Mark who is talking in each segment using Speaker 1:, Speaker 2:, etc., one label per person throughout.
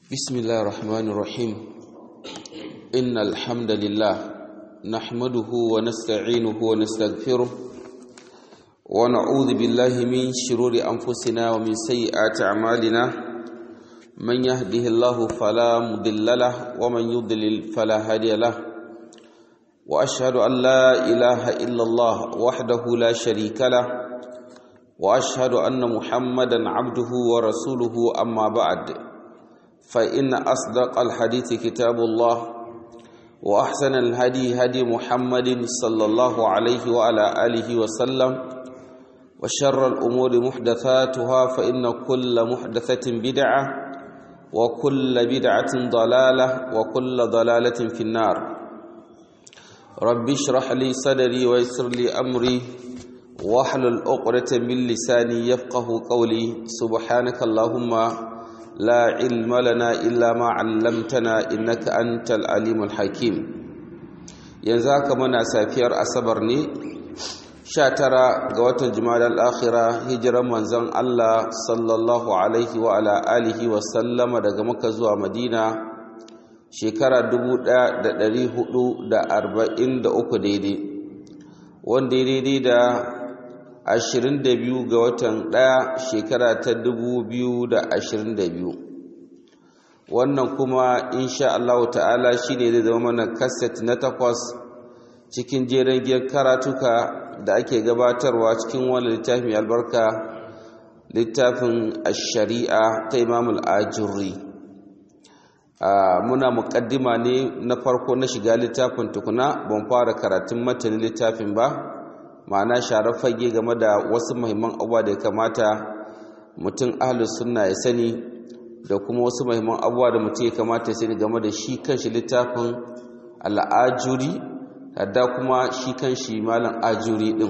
Speaker 1: بسم الله الرحمن الرحيم إن الحمد لله نحمده ونستعينه ونستغفره ونعوذ بالله من شرور أنفسنا ومن سيئات أعمالنا من يهده الله فلا مضل له ومن يضلل فلا هادي له وأشهد أن لا إله إلا الله وحده لا شريك له وأشهد أن محمدا عبده ورسوله أما بعد فإن أصدق الحديث كتاب الله وأحسن الهدي هدي محمد صلى الله عليه وعلى آله وسلم وشر الأمور محدثاتها فإن كل محدثة بدعة وكل بدعة ضلالة وكل ضلالة في النار رب اشرح لي صدري ويسر لي أمري واحلل عقدة من لساني يفقه قولي سبحانك اللهم لا علم لنا إلا ما علمتنا إنك أنت العليم الحكيم ينزاك منا سافير أصبرني شاترا قوات الجمال الآخرة هجرا منزن الله صلى الله عليه وعلى آله وسلم daga Makka zuwa Madina shekara 1443 daidai wanda daidai da 22 ga watan 1 shekara ta 2022 wannan kuma insha Allah ta'ala shine zai zama mana kaset na takwas cikin jerin giyar karatuka da ake gabatarwa cikin wani littafin albarka littafin ash-shari'a ta Imam al-Ajurri muna muƙaddima ne na farko na shiga littafin tukuna ban fara karatun matanin littafin ba ma'ana sharar fage game da wasu muhimman abubuwa da ya kamata mutum ahlus sunna ya sani da kuma wasu muhimman abubuwa da mutum ya kamata ya sani game da shi kanshi littafin al'ajuri da kuma shi kanshi malam ajuri din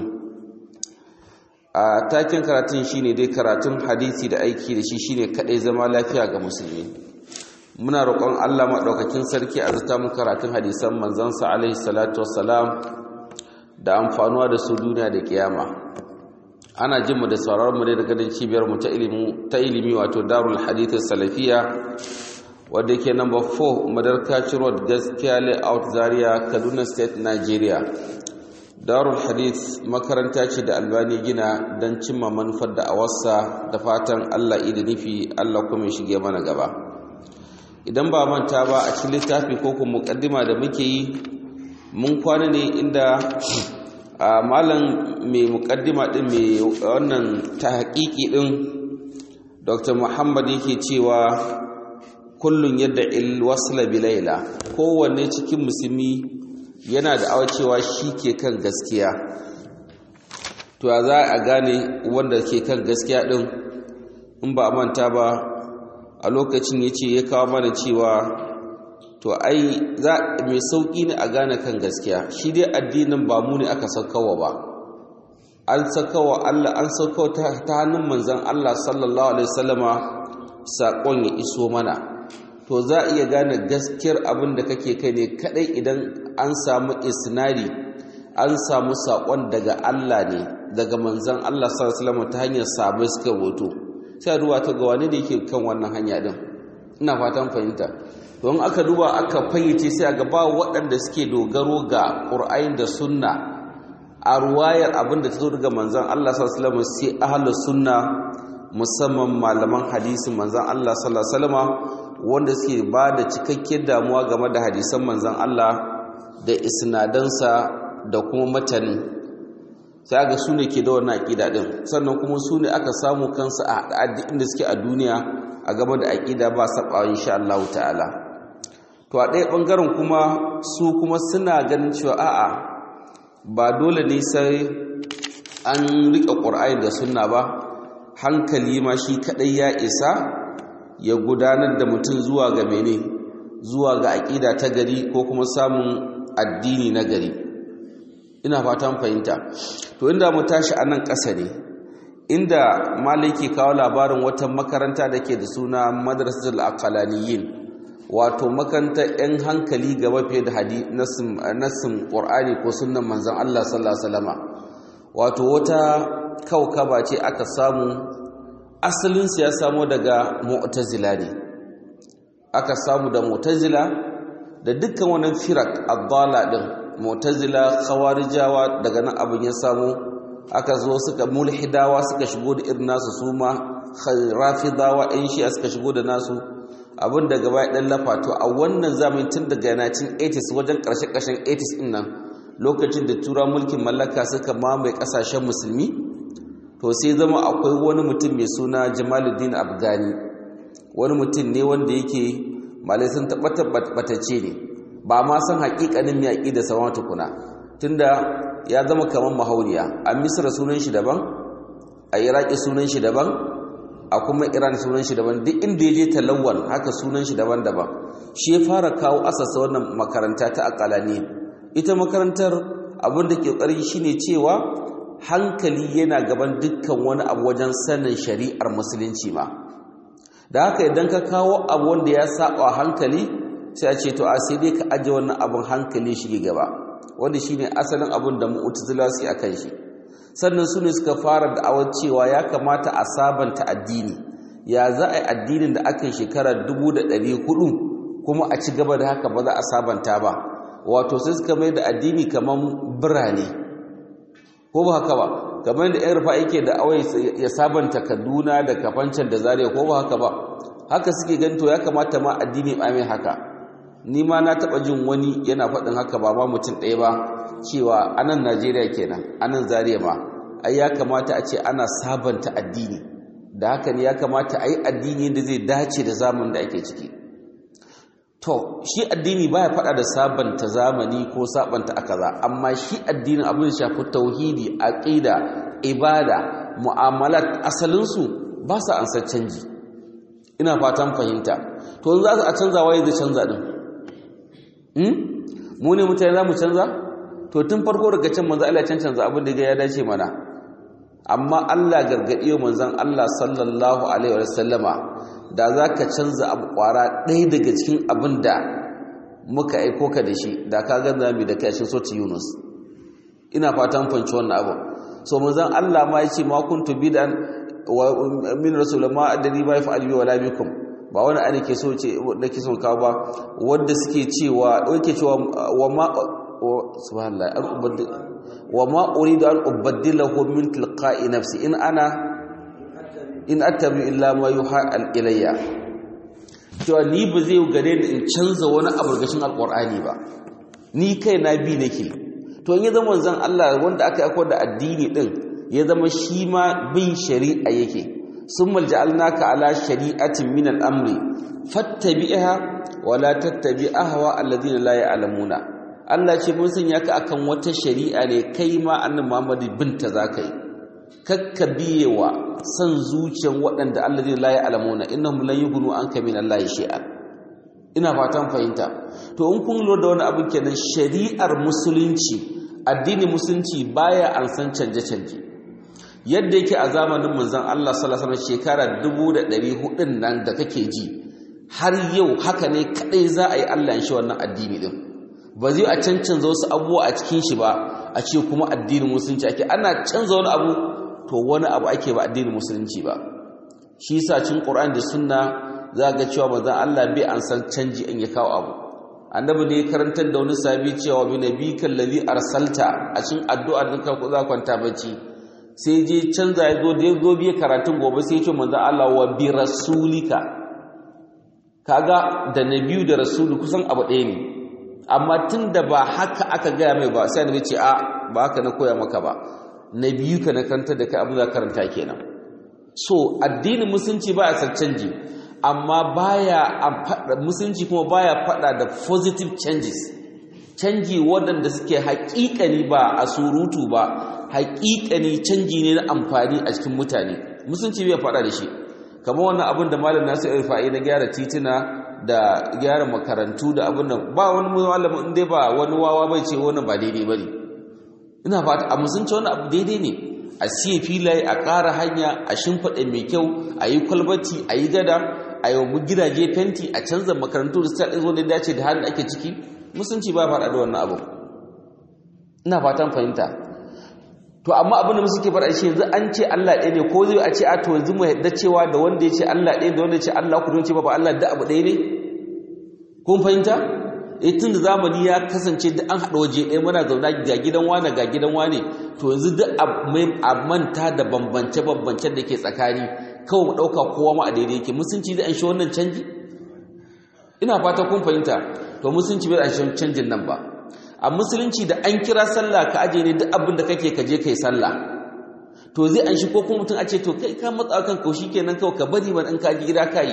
Speaker 1: a takin karatun shine dai karatun hadisi da aiki da shi shine kadai zama lafiya ga musulmi muna roƙon Allah maɗaukakin sarki a zata mu karatun hadisan manzansa alaihi salatu wassalam da amfanuwa da su duniya da kiyama ana jin mu da sauraron mu ne daga nan cibiyar mu ta ilimi ta ilimi wato Darul Hadith Salafiya wanda yake number 4 Madarka Road Gaskiya Layout Zaria Kaduna State Nigeria Darul Hadith makaranta ce da Albani gina don cimma manufar da awarsa da fatan Allah idi nufi Allah kuma shige mana gaba idan ba manta ba a cikin littafi ko kuma mukaddima da muke yi mun kwana ne inda a malam mai mukaddima din mai wannan ta haƙiƙi din dr muhammad yake cewa kullun yadda il wasla bilaila kowanne cikin musulmi yana da awacewa shi ke kan gaskiya to za a gane wanda ke kan gaskiya din in ba a manta ba a lokacin ya ce ya kawo mana cewa to ai za mai sauƙi ne a gane kan gaskiya shi dai addinin ba mu ne aka saukawa ba an saukawa Allah an saukawa ta hannun manzon Allah sallallahu alaihi wasallama saƙon ya iso mana to za a iya gane gaskiyar abin da kake kai ne kadai idan an samu isnari an samu saƙon daga Allah ne daga manzon Allah sallallahu alaihi wasallama ta hanyar sabai suka hoto sai ruwa ta ga wani da yake kan wannan hanya din ina fatan fahimta don aka duba aka fayyace sai ga ba waɗanda suke dogaro ga ƙur'ayin da sunna a ruwayar abin da ta zo daga manzon Allah sallallahu alaihi wasallam sai ahlus sunna musamman malaman hadisin manzon Allah sallallahu alaihi wasallam wanda suke ba da cikakkiyar damuwa game da hadisan manzon Allah da isnadansa da kuma matanin sai ga su ne ke da wannan aƙida ɗin sannan kuma su ne aka samu kansu a inda suke a duniya a game da aƙida ba saɓawa insha Allah ta'ala to a ɗaya ɓangaren kuma su kuma suna ganin cewa a'a ba dole ne sai an riƙe ƙur'ani da sunna ba hankali ma shi kaɗai ya isa ya gudanar da mutum zuwa ga mene zuwa ga aƙida ta gari ko kuma samun addini na gari ina fatan fahimta to inda mu tashi a nan ƙasa ne inda malai ke kawo labarin wata makaranta da ke da suna madrasatul aqalaniyin wato makarantar 'yan hankali gaba fiye da hadi nassin ƙur'ani ko sunan manzon Allah sallallahu alaihi wasallama wato wata kaukaba ce aka samu asalinsu ya samo daga mu'tazila ne aka samu da mu'tazila da dukkan wannan firak addala din mu'tazila khawarijawa daga nan abin ya samu aka zo suka mulhidawa suka shigo da irin nasu suma rafidawa ɗan shi'a suka shigo da nasu abin da gaba ya ɗan lafa to a wannan zamani tun daga 1980s wajen ƙarshe-ƙarshen 80s ɗin nan lokacin da tura mulkin mallaka suka mamaye ƙasashen musulmi to sai zama akwai wani mutum mai suna jamaluddin afghani wani mutum ne wanda yake malai sun tabbatacce ne ba ma san haƙiƙanin mai aƙi da sama tukuna tunda ya zama kamar mahauniya a misra sunan shi daban a iraki sunan shi daban a kuma iran sunan shi daban duk inda ya je talawwan haka sunan shi daban-daban shi ya fara kawo asasa wannan makaranta ta akalani ita makarantar abin da ke ƙari shine cewa hankali yana gaban dukkan wani abu wajen sanin shari'ar musulunci ma da haka idan ka kawo abu wanda ya saba hankali sai a ce to a sai dai ka aje wannan abin hankali shi gaba wanda shine asalin abin da mu'tazila su akan shi sannan su ne suka fara da'awar cewa ya kamata a sabanta addini ya za a yi addinin da aka yi shekara 1400 kuma a ci gaba da haka ba za a sabanta ba wato sai suka mai da addini kamar birane ko ba haka ba kamar da yan rufa yake da awai ya sabanta kaduna da kafancan da zariya ko ba haka ba haka suke ganto ya kamata ma addini ba mai haka ni ma na taɓa jin wani yana faɗin haka ba ma mutum ɗaya ba cewa anan najeriya kenan anan zariya ma ai ya kamata a ce ana sabanta addini da haka ne ya kamata a yi addini da zai dace da zamanin da ake ciki to shi addini baya faɗa da sabanta zamani ko sabanta akaza amma shi addinin abin da shafi tauhidi aqida ibada mu'amalat asalinsu ba su ansa canji ina fatan fahimta to in za su a canza waye zai canza din mu ne mutane za mu canza to tun farko daga can manzo Allah can canza abin da ya dace mana amma Allah gargadi manzon Allah sallallahu alaihi wa sallama da zaka canza abu kwara ɗaya daga cikin abin da muka aiko ka da shi da ka ga zami da kai cikin soti Yunus ina fatan fanci wannan abu so manzon Allah ma yace ma kuntu bidan wa min rasul ma adri ma yaf'al bi wala bikum ba wani ana ke so ce nake son kawo ba wanda suke cewa yake cewa wa ma subhanallah an ubaddi wa ma uridu an ubaddilahu min tilqa'i nafsi in ana in attabi illa ma yuha ilayya cewa ni ba zai gare ni in canza wani abu gashin alqur'ani ba ni kai na bi nake to in ya zama zan Allah wanda aka aiko da addini din ya zama shi ma bin shari'a yake summa ja'alnaka ala shari'atin min al-amri fattabi'ha wa la tattabi' ahwa alladhina la ya'lamuna Allah ce mun sanya ka akan wata shari'a ne kai ma annabi Muhammad binta zaka yi kakka biyewa san zuciyan waɗanda alladhina la ya'lamuna innahum lan yughnu anka min Allah shay'a ina fatan fahimta to in kun lura da wani abu kenan shari'ar musulunci addini musulunci baya an san canje-canje yadda yake a zamanin manzon Allah sallallahu alaihi wasallam shekara 1400 nan da kake ji har yau haka ne kadai za a yi Allah in shi wannan addini din ba zai a cancanza wasu abubuwa a cikin shi ba a ce kuma addinin musulunci ake ana canza wani abu to wani abu ake ba addinin musulunci ba shi yasa cikin Qur'ani da Sunna za ga cewa manzon Allah bai an san canji in ya kawo abu annabi ne karantar da wani sabi cewa bi nabikal ladhi arsalta a cikin addu'ar da ka za kwanta bacci sai je canza ya zo da ya zo biya karatun gobe sai ya ce manzon Allah wa bi rasulika kaga da nabiyu da rasulu kusan abu ɗaya ne amma tun da ba haka aka gaya mai ba sai annabi ce a ba haka na koya maka ba nabiyu ka na karanta da kai abin da karanta kenan so addinin musulunci baya san canji amma baya musulunci kuma baya fada da positive changes canji waɗanda suke haƙiƙani ba a surutu ba haƙiƙani canji ne na amfani a cikin mutane musulunci bai fada da shi kamar wannan abin da malam nasu irfa'i na gyara tituna da gyara makarantu da abin nan ba wani malamin inda ba wani wawa bai ce wani ba daidai bane ina fata a musulunci wani abu daidai ne a siye filaye a ƙara hanya a shimfiɗa mai kyau a yi kwalbati a yi gada a yi gidaje fenti a canza makarantu da sa'in zo da dace da halin ake ciki musulunci ba faɗa da wannan abu ina fatan fahimta to amma abin da musu ke faɗa shi yanzu an ce Allah ɗaya ne ko zai a ce a to yanzu mu yadda cewa da wanda ya ce Allah ɗaya da wanda ya ce Allah ku don ce ba ba Allah da abu ɗaya ne kun fahimta eh tun da zamani ya kasance da an haɗa waje ɗaya muna zauna ga gidan wane ga gidan wane to yanzu duk a manta da bambance-bambancen da ke tsakani kawai mu ɗauka kowa ma a daidai yake musunci zai an shi wannan canji ina fata kun fahimta to musulunci bai an shi canjin nan ba a musulunci da an kira sallah ka aje ne duk abin da kake ka je kai sallah to zai an shi ko kuma mutum a ce to kai ka matsa kan kaushi kenan kawai ka bari man in ka ji gida ka yi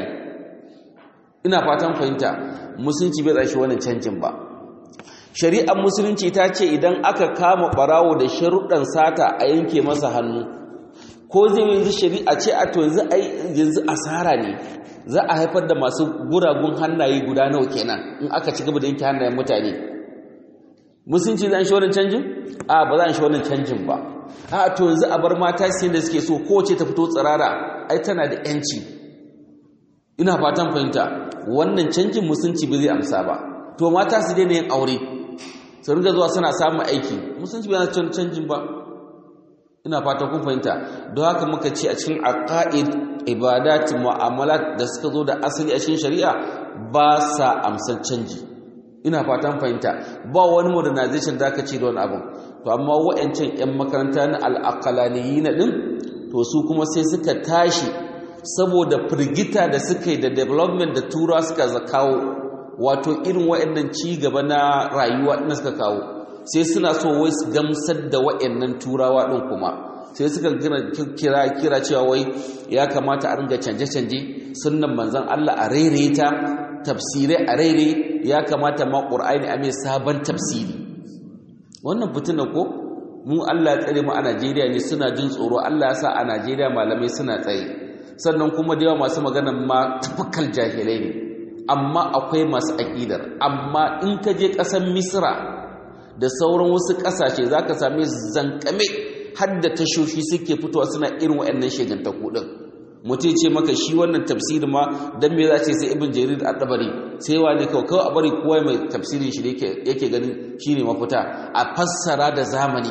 Speaker 1: ina fatan fahimta musulunci bai tsashi wannan canjin ba shari'ar musulunci ta ce idan aka kama barawo da sharuɗan sata a yanke masa hannu ko zai yanzu shari'a ce a to yanzu ai yanzu asara ne za a haifar da masu guragun hannaye guda nawa kenan in aka ci gaba da yanke hannayen mutane musulunci zai an shi wannan canjin a ba za a shi wannan canjin ba a to yanzu a bar mata su da suke so kowace ta fito tsirara ai tana da yanci ina fatan fahimta wannan canjin musulunci ba zai amsa ba to mata su daina yin aure su ringa zuwa suna samun aiki musulunci ba zai canjin ba ina fatan kun fahimta don haka muka ce a cikin aqaid ibadat mu'amalat da suka zo da asali a cikin shari'a ba sa amsan canji ina fatan fahimta ba wani modernization da aka ce da wani abin to amma wa'ancan 'yan makaranta na al'aqalaniyina din to su kuma sai suka tashi saboda firgita da suka yi da development da tura suka kawo wato irin wa'annan ci gaba na rayuwa na suka kawo sai suna so wai su gamsar da wa'annan turawa din kuma sai suka kira kira cewa wai ya kamata a ringa canje-canje sunnan manzon Allah a ta tafsirai a raire ya kamata ma ƙur'ani a mai sabon tafsiri wannan fitina ko mu Allah ya tsare mu a Najeriya ne suna jin tsoro Allah ya sa a Najeriya malamai suna tsaye sannan kuma da yawa masu magana ma tafakal jahilai ne amma akwai masu aƙidar amma in ka je ƙasar Misra da sauran wasu ƙasashe zaka same zankame har da tashoshi suke fitowa suna irin waɗannan shegantaku din mutum ce maka shi wannan tafsirin ma dan me za ce sai ibn jarir al-dabari sai wani kawai kawai a bari kowa mai tafsirin shi yake ganin shine mafita a fassara da zamani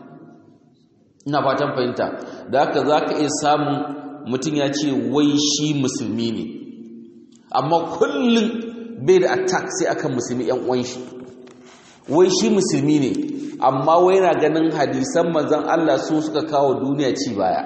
Speaker 1: ina fatan fahimta da haka zaka iya samun mutum ya ce wai shi musulmi ne amma kullum bai da attack sai akan musulmi yan uwan shi wai shi musulmi ne amma wai yana ganin hadisan manzon Allah su suka kawo duniya ci baya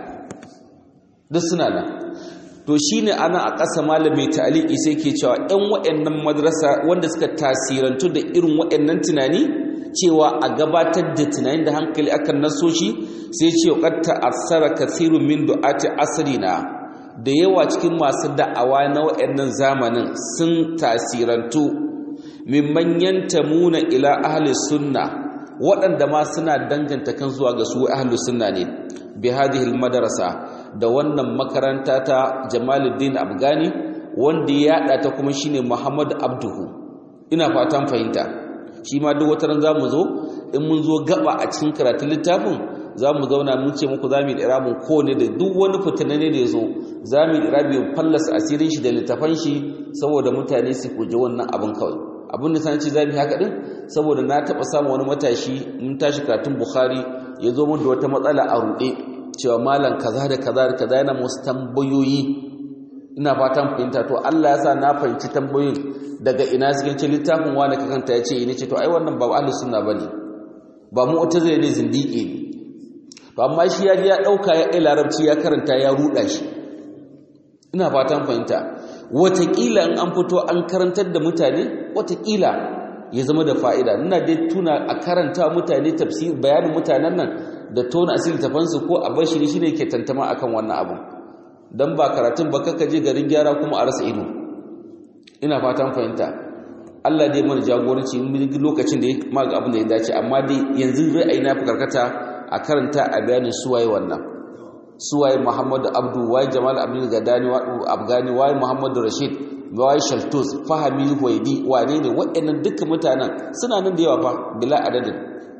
Speaker 1: duk suna nan to shine ana a ƙasa malamai ta'aliki sai ke cewa ɗan waɗannan madrasa wanda suka tasirantu da irin waɗannan tunani cewa a gabatar da tunani da hankali akan nasoshi sai ce qad ta'assara kathirun min du'ati asrina da yawa cikin masu da'awa na waɗannan zamanin sun tasirantu mimman yantamuna ila ahli sunna waɗanda ma suna danganta kan zuwa ga su ahli sunna ne bi hadhihi al-madrasa da wannan makaranta ta Jamaluddin Afghani wanda ya yada ta kuma shine Muhammad Abduhu ina fatan fahimta shi ma duk wata ran zamu zo in mun zo gaba a cikin karatun littafin zamu zauna mun ce muku zamu yi irabun kowane da duk wani fitanane da yazo zamu yi irabin fallasa asirin shi da littafan shi saboda mutane su kuje wannan abin kawai abin da sanin ce zamu haka din saboda na taba samu wani matashi mun tashi karatun Bukhari ya zo mun da wata matsala a rude cewa malam kaza da kaza da kaza yana musu tambayoyi ina fatan fahimta to Allah ya sa na fahimci tambayoyin daga ina cikin ce littafin wani ka kanta ya ce ni ce to ai wannan ba ahlus sunna bane ba mu wata zai ne zindiki ne to amma shi ya ya dauka ya ai larabci ya karanta ya ruda shi ina fatan fahimta watakila in an fito an karantar da mutane watakila ya zama da fa'ida ina dai tuna a karanta mutane tafsir bayanin mutanen nan da tona asiri tafansu ko a bashi shi ne ke tantama akan wannan abu don ba karatun ba kaka je garin gyara kuma a rasa ido ina fatan fahimta Allah dai mana jagoranci lokacin da ya maga abin da ya dace amma dai yanzu ra'ayi na fi karkata a karanta a bayanin suwaye wannan suwaye Muhammadu Abdu waye Jamal Abdul Gadani wa Afghani waye Muhammadu Rashid waye Shaltus Fahami Huwaidi wane ne waɗannan dukkan mutanen suna nan da yawa fa bila adadin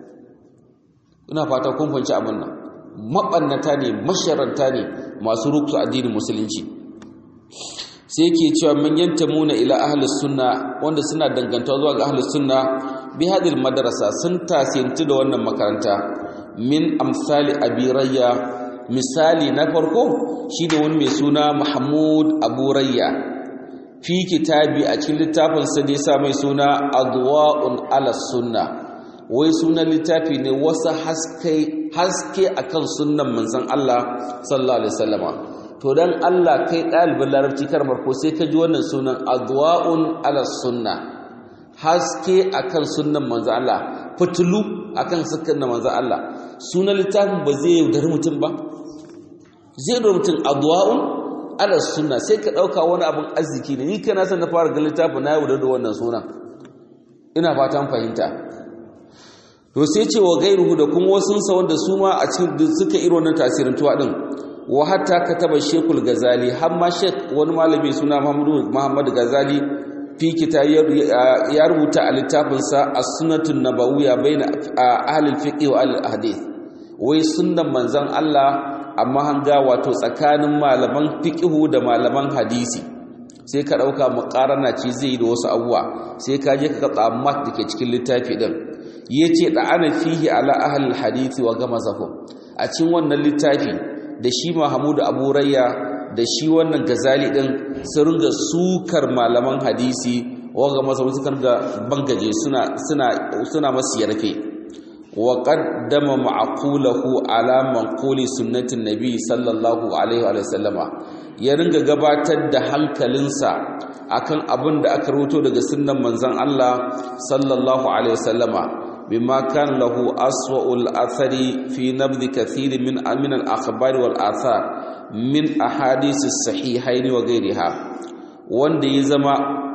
Speaker 1: ina fata kun fahimci abin nan mabannata ne masharanta ne masu ruksu addinin musulunci sai yake cewa man yantamuna ila ahlus sunna wanda suna dangantawa zuwa ga ahlus sunna bi hadil madrasa sun tasiyantu da wannan makaranta min amsali abi rayya misali na farko shine wani mai suna mahmud abu rayya fi kitabi a cikin littafin sa da yasa mai suna adwa'un ala sunna wai sunan littafi ne wasu haske haske akan sunnan manzon Allah sallallahu alaihi wasallama to dan Allah kai ɗalibin larabci karmar ko sai ka ji wannan sunan adwa'un ala sunna haske akan sunnan manzo Allah fitulu akan sunnan manzo Allah sunan littafin ba zai yaudari mutum ba zai yaudari mutum adwa'un ala sunna sai ka dauka wani abin arziki ne ni kana san na fara ga littafin na yaudar da wannan sunan ina fatan fahimta to sai ce wa gairuhu da kuma wasunsa wanda su ma a cikin suka irin wannan tasirin tuwa din wa hatta kataba shekul gazali har ma shek wani malami suna muhammad gazali fi kita ya rubuta a littafinsa a sunatun nabawiyya baina ahlul fiqh wa ahlul hadith wai sunnan manzon Allah amma hanga wato tsakanin malaman fiqh da malaman hadisi sai ka dauka muqarana ce zai da wasu abuwa sai ka je ka ga mat dake cikin littafi din yace da ana fihi ala ahlul hadisi wa gamazahu a cikin wannan littafi da shi Mahmud Abu Rayya da shi wannan Gazali din sun ringa sukar malaman hadisi wanga masa sukan ga bangaje suna suna suna masu yarfe wa qaddama ma'qulahu ala manquli sunnatin nabi sallallahu alaihi wa sallama ya ringa gabatar da hankalinsa akan abin da aka rubuto daga sunnan manzon Allah sallallahu alaihi wa sallama بما كان له أسوأ الأثر في نبذ كثير من من الأخبار والآثار من أحاديث الصحيحين وغيرها wanda ya zama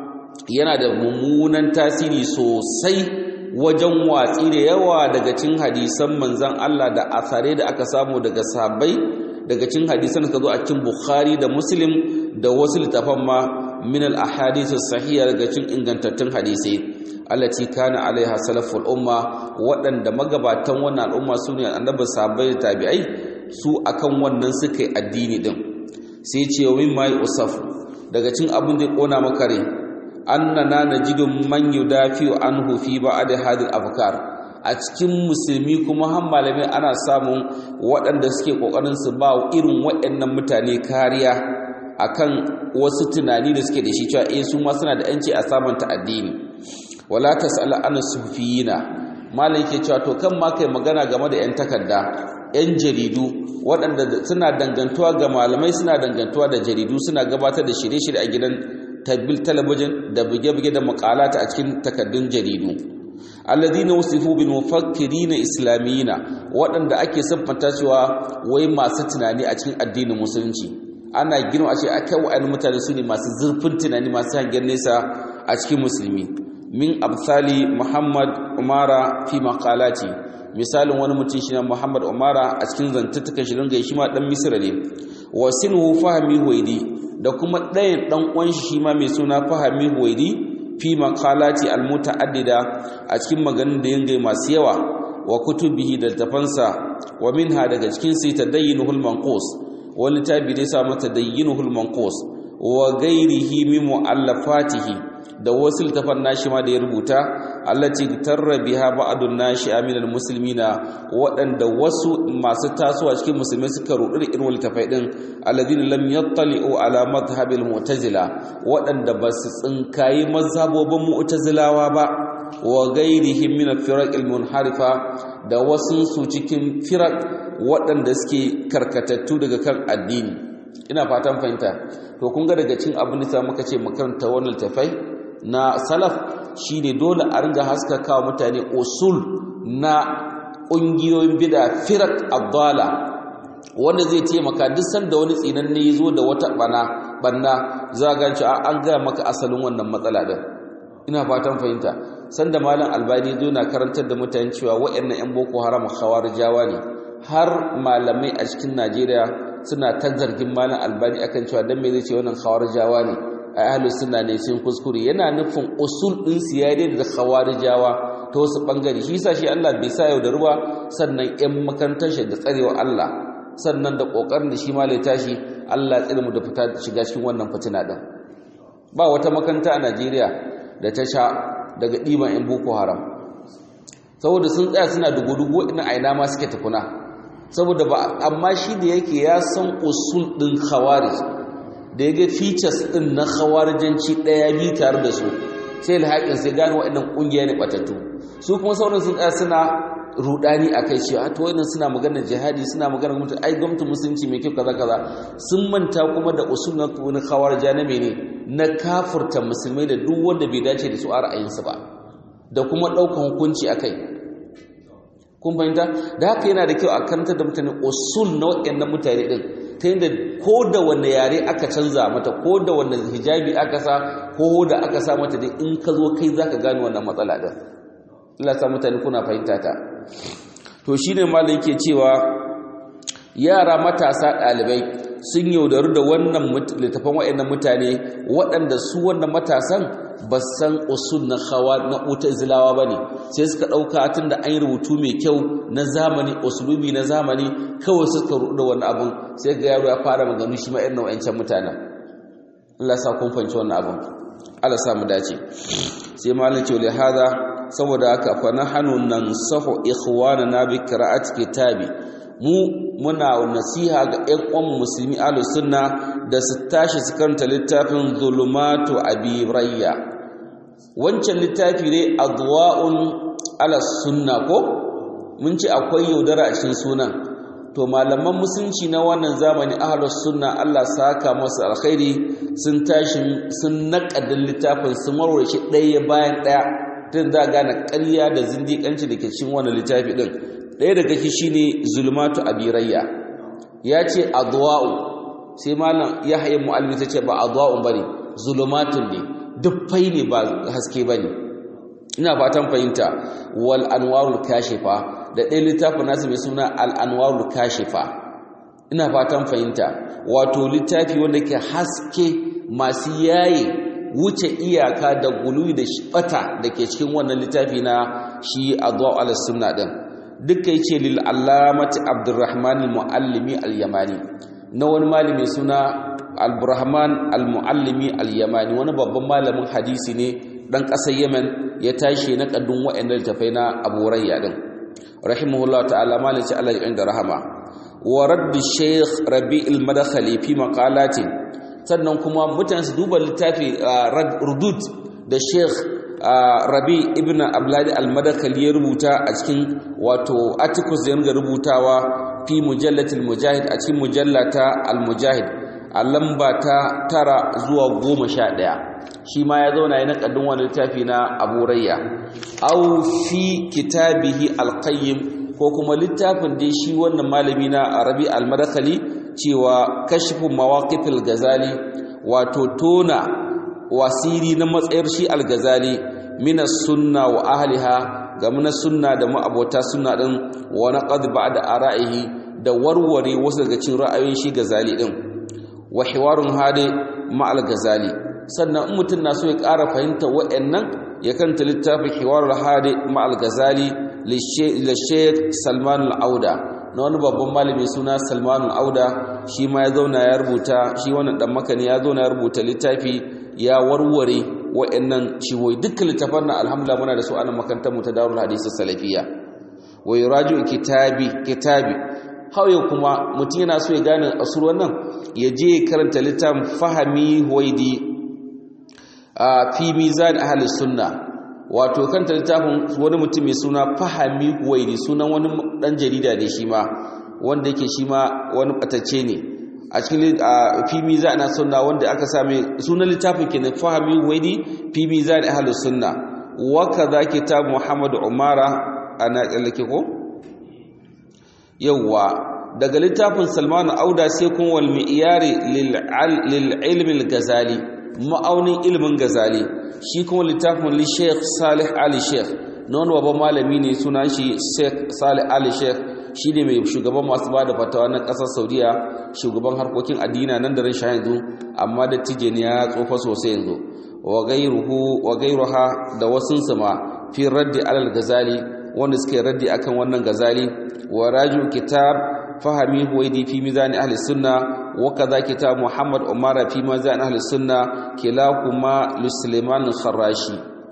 Speaker 1: yana da mummunan tasiri sosai wajen watsi da yawa daga cin hadisan manzan Allah da asare da aka samu daga sahabbai daga cin hadisan ka zo a cikin Bukhari da Muslim da wasu littafan ma min al ahadith sahiha daga cin ingantattun hadisai allati kana alaiha salaful umma waɗanda magabatan wannan al'umma su ne annabi sahabbai da tabi'ai su akan wannan suka yi addini din sai ce wa mimma usaf daga cin abin da kona maka rai annana najidu man yudafi anhu fi ba'd hadhihi afkar a cikin musulmi kuma har malamai ana samun waɗanda suke kokarin su ba irin waɗannan mutane kariya akan wasu tunani da suke da shi cewa eh su ma suna da yanci a samanta addini wala tasala an sufiyina malam yake cewa to kan ma kai magana game da yan takarda yan jaridu waɗanda suna dangantuwa ga malamai suna dangantuwa da jaridu suna gabatar da shirye-shirye a gidan tabbil talabijin da buge-buge da makalata a cikin takardun jaridu alladhina wasifu bil mufakkirin islamiyina waɗanda ake siffanta cewa wai masu tunani a cikin addinin musulunci ana girma a ce akai wa'annan mutane su ne masu zurfin tunani masu hangen nesa a cikin musulmi min absali muhammad umara fi maqalati misalin wani mutum shi muhammad umara a cikin zantattukan shi ringa shi ma dan misra ne wa sinhu fahmi huwaidi da kuma ɗayan ɗan uwan shi ma mai suna fahmi huwaidi fi maqalati almutaaddida a cikin maganin da yanga masu yawa wa kutubihi da tafansa wa minha daga cikin sai tadayyinuhul manqus wani tabi dai sa mata tadayyinuhul manqus wa ghairihi min muallafatihi da wasu littafan nashi ma da ya rubuta allati tarra biha ba'dun nashi aminal muslimina waɗanda wasu masu tasowa cikin musulmai suka rudu da irin littafai din alladhina lam yattali'u ala madhhabil mu'tazila waɗanda ba su tsinkayi mazhabobin mu'tazilawa ba wa ghairihim min al-firaq al-munharifa da wasu su cikin firaq waɗanda suke karkatattu daga kan addini ina fatan fahimta to kun ga daga cin abin da muka ce makaranta wannan littafai na salaf shine dole a ringa haskaka mutane usul na ƙungiyoyin bida firak abdala wanda zai taimaka duk sanda wani tsinanne ya zo da wata bana banna za ga ci an gaya maka asalin wannan matsala din ina fatan fahimta sanda malam albani zo na karantar da mutane cewa waɗannan yan boko haram khawarijawa ne har malamai a cikin najeriya suna ta zargin malam albani akan cewa dan me zai ce wannan khawarijawa ne ai ahlus sunna ne sun kuskure yana nufin usul din su ya da khawarijawa ta wasu bangare shi yasa shi Allah bai sa yau da ruwa sannan ƴan makarantar shi da tsarewa Allah sannan da kokarin da shi ma lai tashi Allah ya tsare mu da fita shiga cikin wannan fitina din ba wata makaranta a Najeriya da ta sha daga diban ƴan boko haram saboda sun tsaya suna dugu-dugu ina aina ma suke tukuna saboda ba amma shi da yake ya san usul din khawarij da ya ga features ɗin na khawarijanci ɗaya biyu tare da su sai alhaƙin sai gane waɗannan ƙungiya ne ɓatattu su kuma sauran sun ɗaya suna rudani a kai cewa to wannan suna magana jihadi suna magana mutum ai gwamnatin musulunci mai kyau kaza kaza sun manta kuma da usul na wani khawarija na mene na kafurta musulmai da duk wanda bai dace da su a ra'ayinsu ba da kuma ɗaukan hukunci a kai kun fahimta da haka yana da kyau a karanta da mutane usul na waɗannan mutane ɗin ta yadda ko da wanne yare aka canza mata ko da wanne hijabi aka sa ko da aka sa mata dai in ka zo kai za ka gane wannan matsala ɗin Allah sa mutane kuna fahimta ta to shine malam yake cewa yara matasa ɗalibai sun yaudaru da wannan littafan waɗannan mutane waɗanda su wannan matasan ba san usul na hawa na utazilawa ba ne sai suka ɗauka tun da an yi rubutu mai kyau na zamani usulubi na zamani kawai suka rudu da wani abin sai ga yaro ya fara maganu shi ma irin nau'ancan mutanen Allah sa kun fahimci wannan abin Allah sa mu dace sai malam ce hada saboda haka fa nahnu nansahu ikhwanana bi qira'ati kitabi mu muna nasiha ga ƴan uwan musulmi ahlus sunna da su tashi su karanta littafin zulumatu abi rayya wancan littafi ne adwa'un ala sunna ko mun ce akwai yaudara a cikin sunan to malaman musulunci na wannan zamani ahlus sunna Allah saka masu alkhairi sun tashi sun naƙadin littafin sun warware shi ɗaya bayan ɗaya tun za gane ƙarya da zindiƙanci da ke cikin wannan littafi ɗin ɗaya daga shi shine zulmatu abirayya ya ce adwa'u sai malam yahya mu'allimi ta ce ba adwa'un bane zulumatun ne dufai ne ba haske bane ina fatan fahimta wal anwarul kashifa da ɗaya littafin nasu mai suna al anwarul kashifa ina fatan fahimta wato littafi wanda ke haske masu yaye wuce iyaka da gulu da bata da ke cikin wannan littafi na shi adwa ala sunna din duka yace lil allamati abdurrahman al muallimi al yamani na wani malami suna al-burahman al muallimi al yamani wani babban malamin hadisi ne dan kasar yemen ya tashi na kaddun wa'annan littafai na abu rayya din rahimahullahu ta'ala malaci Allah ya da rahama wa radd shaykh rabi al madkhali fi maqalatin sannan kuma mutane su duba littafi rudud da sheikh rabi ibn abladi al-madakali ya rubuta a cikin wato articles da yanga rubutawa fi mujallatil mujahid a cikin mujallata al-mujahid a lamba ta tara zuwa goma sha ɗaya shi ma ya zauna ya naƙaddin wani littafi na abu rayya au fi kitabihi al-qayyim ko kuma littafin da shi wannan malami na rabi al-madakali cewa kashifin mawaƙifil gazali wato tona wasiri na matsayar shi al-gazali minas sunna wa ahliha ga muna sunna da ma'abota sunna din wa naqad ba'da ara'ihi da warware wasu daga cikin ra'ayoyin shi gazali din wa hiwarun hade ma al-gazali sannan in mutum na so ya ƙara fahimta wa'annan ya kanta littafin hiwarul hade ma al-gazali li Sheikh Salman al-Auda na wani babban malami suna salmanul auda shi ma ya zauna ya rubuta shi wannan dan makani ya zauna ya rubuta littafi ya warware wa'annan ciwoyi dukkan littafan na alhamdulillah muna da su anan makarantar mu ta darul hadisi salafiya wa yuraju kitabi kitabi hauye kuma mutum yana so ya gane asur wannan ya je karanta littafin fahami huwaidi a fi mizan ahli sunna wato kanta littafin wani mutum mai suna fahami huwaidi sunan wani dan jarida ne shi ma wanda yake shi ma wani batacce ne a cikin fimi za ana sunna wanda aka same sunan littafin kenan fahami huwaidi fimi za da ahlus sunna wa kaza kitab muhammad umara ana tsallake ko yawa daga littafin salman auda sai kun wal mi'yari lil ilm al gazali ma'aunin ilmin gazali shi kuma littafin li sheikh salih ali sheikh na wani babban malami ne sunan shi sheikh salih ali sheikh shi ne mai shugaban masu ba da fatawa na ƙasar saudiya shugaban harkokin addina nan da ran sha yanzu amma da tije ne ya tsofa sosai yanzu wa gairuha da wasunsu ma fi raddi alal gazali wanda suke raddi akan wannan gazali wa raju kitab fahami huwaidi fi mizani ahli sunna wa kaza kitab muhammad umara fi mizani ahli sunna kilahuma li sulaiman al-kharashi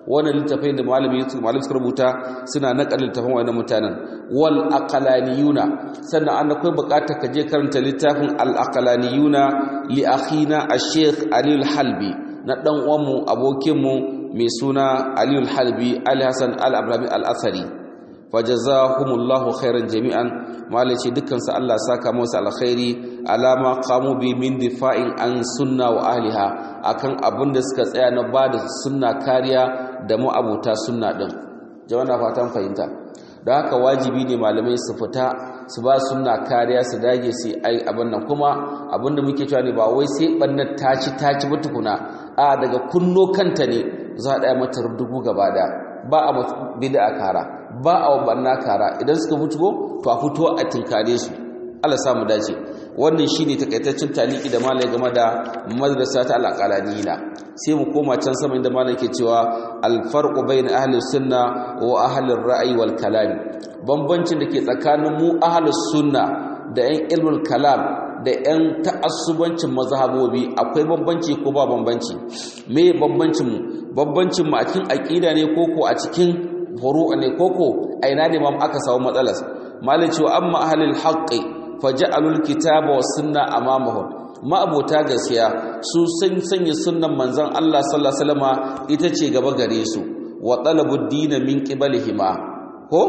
Speaker 1: wannan littafai da malami malami suka rubuta suna naƙar littafin wannan mutanen wal aqlaniyuna sannan an akwai buƙatar ka je karanta littafin al aqlaniyuna li akhina ash-shaykh Ali al-Halbi na dan uwanmu abokinmu mai suna Ali al-Halbi Ali Hassan al-Abrami al-Athari fajazahumullahu khairan jami'an malaci dukkan su Allah saka musu alkhairi alama qamu bi min difa'in an sunna wa ahliha akan abin da suka tsaya na bada sunna kariya da ma'abuta sunna din jama'a fatan fahimta don haka wajibi ne malamai su fita su ba sunna kariya su dage su ai abin nan kuma abin da muke cewa ne ba wai sai bannar taci taci ba tukuna a daga kunno kanta ne za a daya mata dubu gaba da ba a bid'a kara ba a banna kara idan suka fito to a fito a tinkare su Allah samu dace wannan shine takaitaccen taliki da malai game da madrasa ta al-aqalaniyina sai mu koma can sama inda malai ke cewa al-farqu bain ahli sunna wa ahli ar-ra'yi wal kalam bambancin da ke tsakanin mu ahli sunna da yan ilmul kalam da yan ta'assubancin mazhabobi akwai bambanci ko ba bambanci me bambancin mu bambancin mu a cikin aqida ne koko a cikin furu'a ne koko aina ne ma aka samu matsalar malai cewa amma ahlul haqqi faja'alul kitaba was sunna amamahum ma abota gaskiya su san sanya sunnan manzon Allah sallallahu alaihi wasallama ita ce gaba gare su wa talabud din min qibalihima ko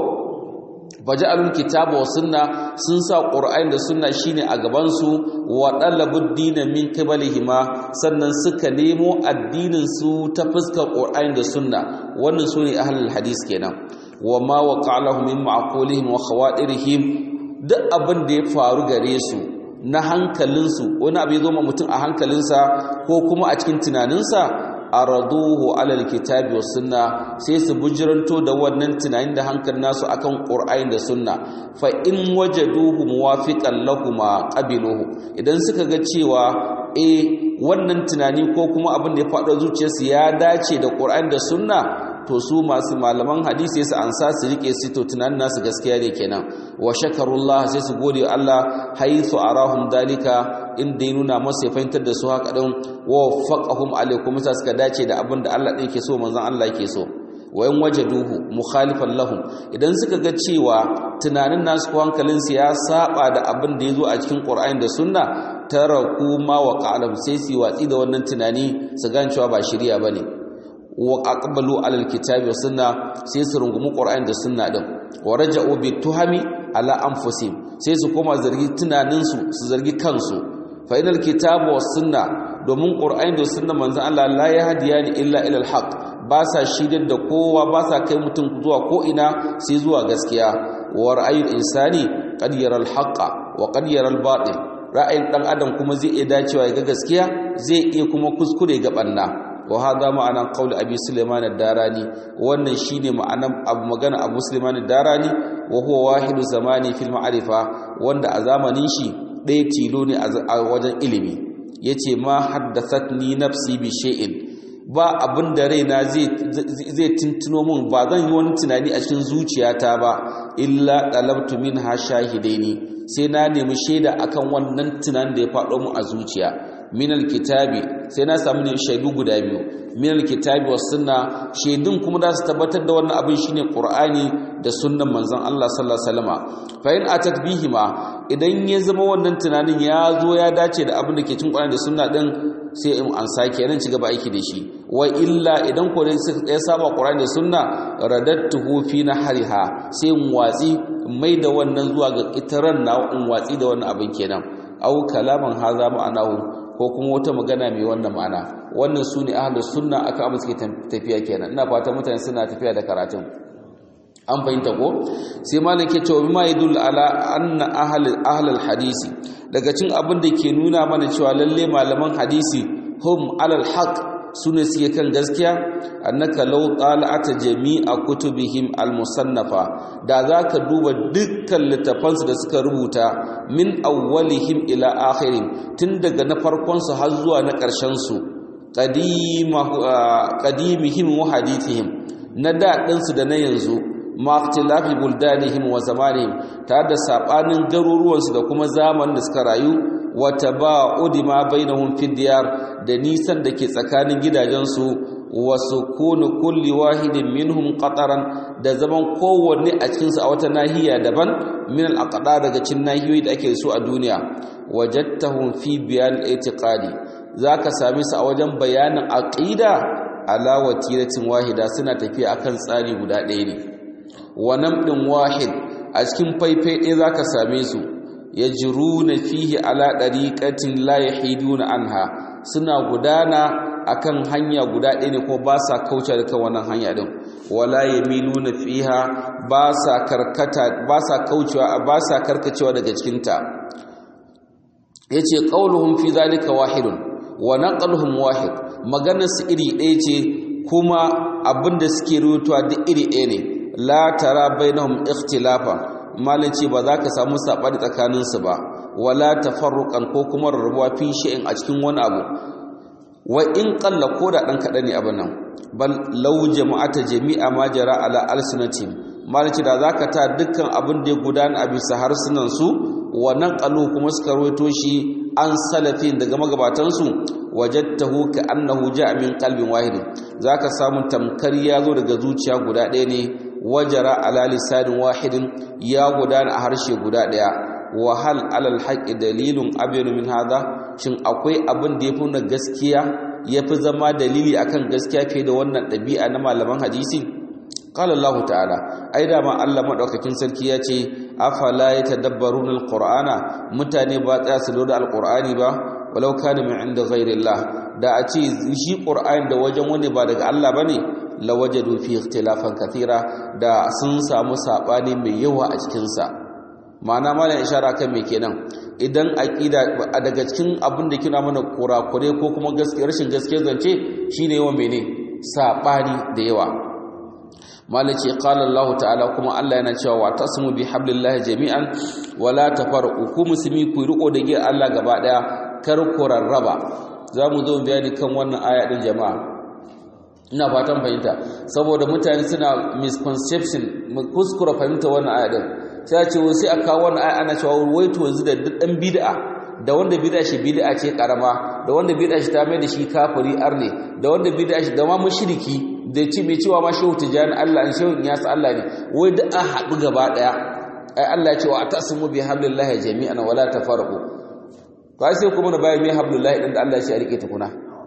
Speaker 1: faja'alul kitaba was sunna sun sa qur'ani da sunna shine a gaban su wa talabud din min qibalihima sannan suka nemo addinin su ta fuskar qur'ani da sunna wannan sune ahlul hadis kenan wa ma waqa'alahum min ma'qulihim wa khawadirihim duk abin da ya faru gare su na hankalinsu wani abu ya zo ma mutum a hankalinsa ko kuma a cikin tunaninsa a raduhu alal kitabi was sunna sai su bujiranto da wannan tunanin da hankalin nasu akan qur'ani da sunna fa in wajaduhu muwafiqan lahuma qabiluhu idan suka ga cewa eh wannan tunani ko kuma abin da ya faɗo zuciyarsu ya dace da qur'ani da sunna to su masu malaman hadisi su ansa su rike su to tunanin nasu gaskiya ne kenan wa shakarullah sai su gode Allah haythu arahum dalika inda ya nuna masa ya fahimtar da su haka din wa faqahum alaikum sa suka dace da abin da Allah ɗin ke so manzon Allah yake so wa in wajaduhu mukhalifan lahum idan suka ga cewa tunanin nasu ko hankalin su ya saba da abin da yazo a cikin Qur'ani da Sunna taraku ma wa qalam sai su watsi da wannan tunani su gane cewa ba shari'a bane wa aqbalu alal kitabi wa sunna sai su rungumi qur'ani da sunna din wa raja'u bi tuhami ala anfusihim sai su koma zargi tunanin su su zargi kansu fa inal kitabu was sunna domin qur'ani da sunna manzon Allah la yahdiyani illa ila al haqq ba sa shidar da kowa ba sa kai mutum zuwa ko ina sai zuwa gaskiya wa ra'ayul insani qad yara al haqqa wa qad yara al batil ra'ayin dan adam kuma zai iya dacewa ya ga gaskiya zai iya kuma kuskure ga banna wa hada ma'anan qaul abi sulaiman ad-darani wannan shine ma'anan abu magana abu sulaiman ad-darani wa huwa wahidu zamani fil ma'rifa wanda a zamanin shi ɗaya tilo ne a wajen ilimi yace ma haddathatni nafsi bi shay'in ba abin da raina zai zai tuntuno mun ba zan yi wani tunani a cikin zuciyata ba illa talabtu minha shahidaini sai na nemi shaida akan wannan tunanin da ya faɗo mu a zuciya minal kitabi sai na samu ne shaidu guda biyu minal kitabi was sunna shaidun kuma da su tabbatar da wannan abin shine qur'ani da sunnan manzon Allah sallallahu alaihi wasallama fa in atat bihima idan ya zama wannan tunanin ya zo ya dace da abin da ke cikin qur'ani da sunna din sai in an sake nan ci gaba aiki da shi wa illa idan ko dai ya saba qur'ani da sunna radattuhu fi nahriha sai in watsi mai da wannan zuwa ga itaran na in watsi da wannan abin kenan au kalaman haza ma'anahu ko kuma wata magana mai wannan ma'ana wannan su ne ahalus sunna aka amma suke tafiya kenan ina fata mutane suna tafiya da karatun an fahimta ko sai malam ke cewa bima yadul ala anna ahl ahlul hadisi daga cin abin da ke nuna mana cewa lalle malaman hadisi hum alal haqq sune suke kan gaskiya annaka law tala'ata jami'a kutubihim almusannafa da zaka duba dukkan littafansu da suka rubuta min awwalihim ila akhirin tun daga na farkon su har zuwa na ƙarshen su qadimihim wa hadithihim na da su da na yanzu ma ikhtilafi buldanihim wa zamanihim tare da sabanin garuruwansu da kuma zamanin da suka rayu wata ba'udi ma bainahum fi diyar da nisan da ke tsakanin gidajensu wa sukunu kulli wahidin minhum qataran da zaman kowanne a cikin a wata nahiya daban min al-aqdar daga cikin nahiyoyi da ake su a duniya wajadtahum fi bayan al-i'tiqadi zaka same su a wajen bayanin aqida ala watiratin wahida suna tafiya akan tsari guda ɗaya ne wa namdin wahid a cikin faifai ɗaya zaka same su yajruna fihi ala dariqatin la yahiduna anha suna gudana akan hanya guda ɗaya ne ko ba sa kauce da kan wannan hanya din wala yamiluna fiha ba sa karkata ba sa kaucewa ba sa karkacewa daga cikin ta yace qauluhum fi zalika wahidun wa naqluhum wahid maganar su iri ɗaya ce kuma abinda suke rutuwa duk iri ɗaya ne la tara bainahum ikhtilafa malin ce ba za ka samu saɓani tsakaninsu ba wala tafarruqan ko kuma rarrabuwa fi shay'in a cikin wani abu wa in qalla ko da dan kaɗan ne abin nan bal law jama'ata jami'a ma jara ala alsinatim malin ce da zaka ta dukkan abin da ya gudana a bisa harsunan su wa naqalu kuma suka rawaito shi an salafin daga magabatansu wajadtahu ka annahu ja'a min qalbin wahid zaka samu tamkar ya zo daga zuciya guda ɗaya ne wajara ala lisanin wahidin ya gudana a harshe guda ɗaya wa hal alal haqqi dalilun abyanu min hadha shin akwai abin da yafi na gaskiya yafi zama dalili akan gaskiya fiye da wannan ɗabi'a na malaman hadisi qala Allah ta'ala ai da ma Allah madaukakin sarki ya ce afala yatadabbaruna alqur'ana mutane ba tsaya su lura alqur'ani ba walau kana min inda ghairillah da a ce shi qur'ani da wajen wani ba daga Allah bane lawajadu fi ikhtilafan kathira da sun samu sabani mai yawa a cikin sa ma'ana malam ishara kan me kenan idan aqida daga cikin abin da kina mana kurakure ko kuma gaskiya rashin gaskiya zance shine yawa mene sabani da yawa malam ce qala Allah ta'ala kuma Allah yana cewa wa tasmu bi hablillahi jami'an wala tafarqu ku musulmi ku riko da ge Allah gaba daya kar ku rarraba zamu zo bayani kan wannan aya din jama'a ina fatan fahimta saboda mutane suna misconception kuskura fahimta wannan aya din sai a ce wai sai a kawo wannan aya ana cewa wai to yanzu da dan bid'a da wanda bid'a shi bid'a ce karama da wanda bid'a shi ta mai da shi kafiri arne da wanda bid'a shi da ma mushriki da ce mai cewa ma shehu tijani Allah an shehu ya sa Allah ne wai da a haɗu gaba daya ai Allah ya ce wa atasimu bi hablillahi jami'an wala tafarqu to ai sai kuma na bayan mai hablillahi din da Allah ya ce a rike tukuna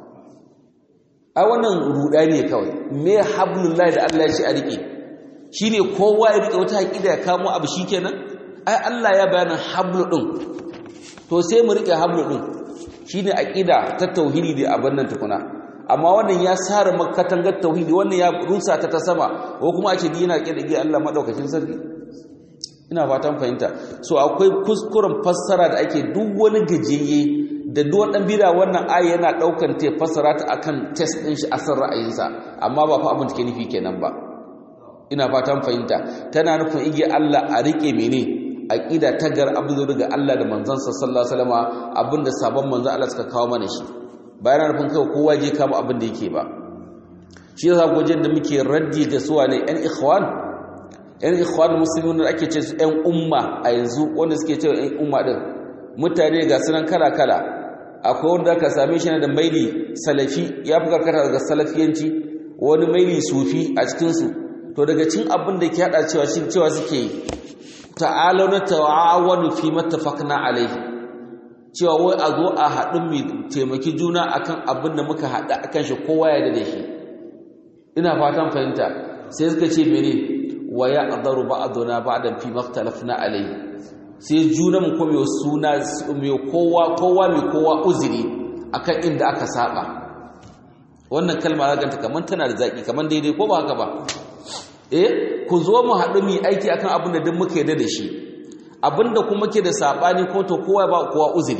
Speaker 1: ai wannan ruda ne kawai me hablullahi da Allah ya ce a rike shine kowa ya rike wata aqida ya kamo abu shikenan ai Allah ya bayanin hablu din to sai mu rike hablu din shine aqida ta tauhidi da abin nan tukuna amma wannan ya sare makatangar tauhidi wannan ya rusa ta ta sama ko kuma a ce ni yana rike da Allah madaukakin sarki ina fatan fahimta so akwai kuskuren fassara da ake duk wani gajiyayye da duwan ɗan bida wannan aya yana ɗaukan ta fasara ta akan test ɗin shi a san ra'ayinsa amma ba fa abin da ke nufi kenan ba ina fatan fahimta tana nufin igiya Allah a riƙe mene aqida ta gar abdu daga Allah da manzansa sallallahu alaihi wasallam abinda sabon manzon Allah suka kawo mana shi bayan nufin kai kowa je kama abin da yake ba shi yasa gojin da muke raddi ga suwa ne ɗan ikhwan ɗan ikhwan muslimin da ake ce su ɗan umma a yanzu wanda suke cewa ɗan umma din mutane ga sunan kala kala akwai wanda ka same shi da maili salafi ya fi karkata daga salafiyanci wani maili sufi a cikinsu to daga cin abin da ke hada cewa shi cewa suke yi ta'alau na ta'awanu fi mattafaqna alaihi cewa wai a zo a haɗu mu taimaki juna akan abin da muka haɗa akan shi kowa ya da shi ina fatan fahimta sai suka ce mene wa ya adaru ba'duna ba'dan fi maktalafna alaihi sai juna mu kuma suna mai kowa kowa mai kowa uzuri akan inda aka saba wannan kalma zaganta kaman tana da zaki kaman daidai ko ba haka ba eh ku zo mu haɗu mu aiki akan abin da duk muka yarda da shi abinda kuma ke da sabani ko to kowa ba kowa uzuri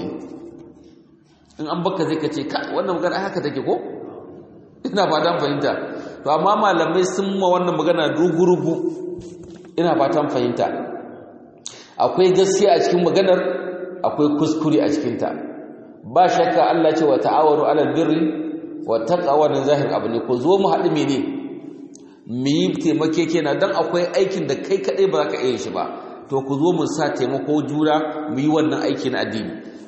Speaker 1: in an baka zai kace ka wannan magana haka take ko ina fatan fahimta to amma malamai sun ma wannan magana rugurugu ina fatan fahimta akwai gaskiya a cikin maganar akwai kuskure a cikinta ba shakka Allah ce wa ta'awaru alal birri wa taqwa da zahir abu ne ko zo mu haɗu mene mu yi taimake kenan dan akwai aikin da kai kaɗai ba za ka iya shi ba to ku zo mu sa taimako juna mu yi wannan aiki na addini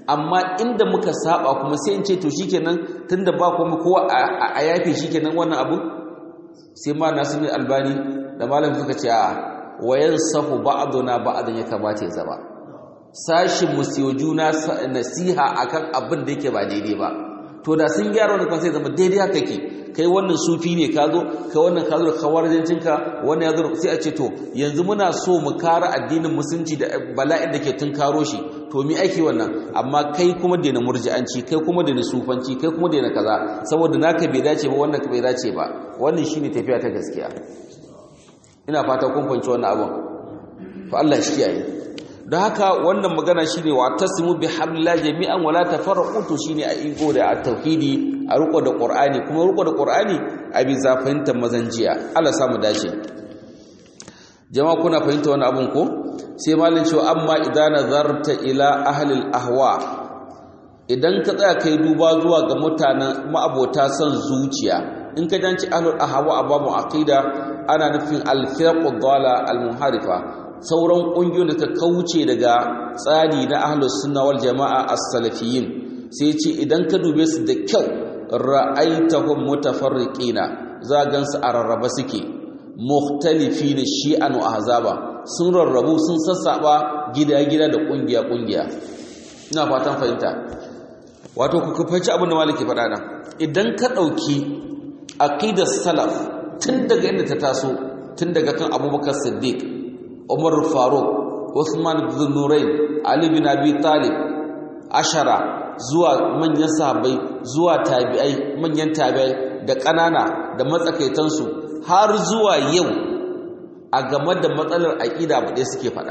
Speaker 1: amma inda muka saba kuma sai in ce to shikenan tunda ba kuma kowa a yafe shikenan wannan abu sai ma nasu ne albani da malam suka ce a wayan sahu ba'duna ba'dan ya kamata ya zama sashin musiyo juna nasiha akan abin da yake ba daidai ba to da sun gyara wannan kan sai zama daidai haka ke kai wannan sufi ne ka zo kai wannan ka zo da kawarjancinka wannan ya zo sai a ce to yanzu muna so mu kare addinin musulunci da bala'in da ke tun karo shi to mi ake wannan amma kai kuma daina murji'anci kai kuma daina sufanci kai kuma daina kaza saboda naka bai dace ba wannan bai dace ba wannan shine tafiya ta gaskiya ina fata kun fahimci wannan abun to Allah shi kiyaye don haka wannan magana shine wa tasimu bi hablillahi jami'an wala tafarraqu to shine a iko da tauhidi a riko da qur'ani kuma riko da qur'ani a bi zafinta mazanjiya Allah samu dace jama'a kuna fahimta wannan abun ko sai malin cewa amma idan nazarta ila ahli ahwa idan ka tsaya kai duba zuwa ga mutanen ma'abota son zuciya in ka janci ahli ahwa a babu aqida ana nufin al-firqu dhala al-munharifa sauran ƙungiyoyin da ta kauce daga tsari na ahlus sunna wal jama'a as-salafiyyin sai ce idan ka dube su da kyau ra'aitahum mutafarriqina za gansu a rarraba suke mukhtalifina shi'an wa ahzaba sun rarrabu sun sassaba gida-gida da ƙungiya-ƙungiya ina fatan fahimta wato ku kufanci abin da maliki faɗa nan idan ka ɗauki aqidar salaf tun daga inda ta taso tun daga kan abubakar siddiq umar faruk usman bin nurain ali bin abi talib ashara zuwa manyan sahabbai zuwa tabi'ai manyan tabi'ai da ƙanana da matsakaitansu har zuwa yau a game da matsalar aƙida ba ɗaya suke faɗa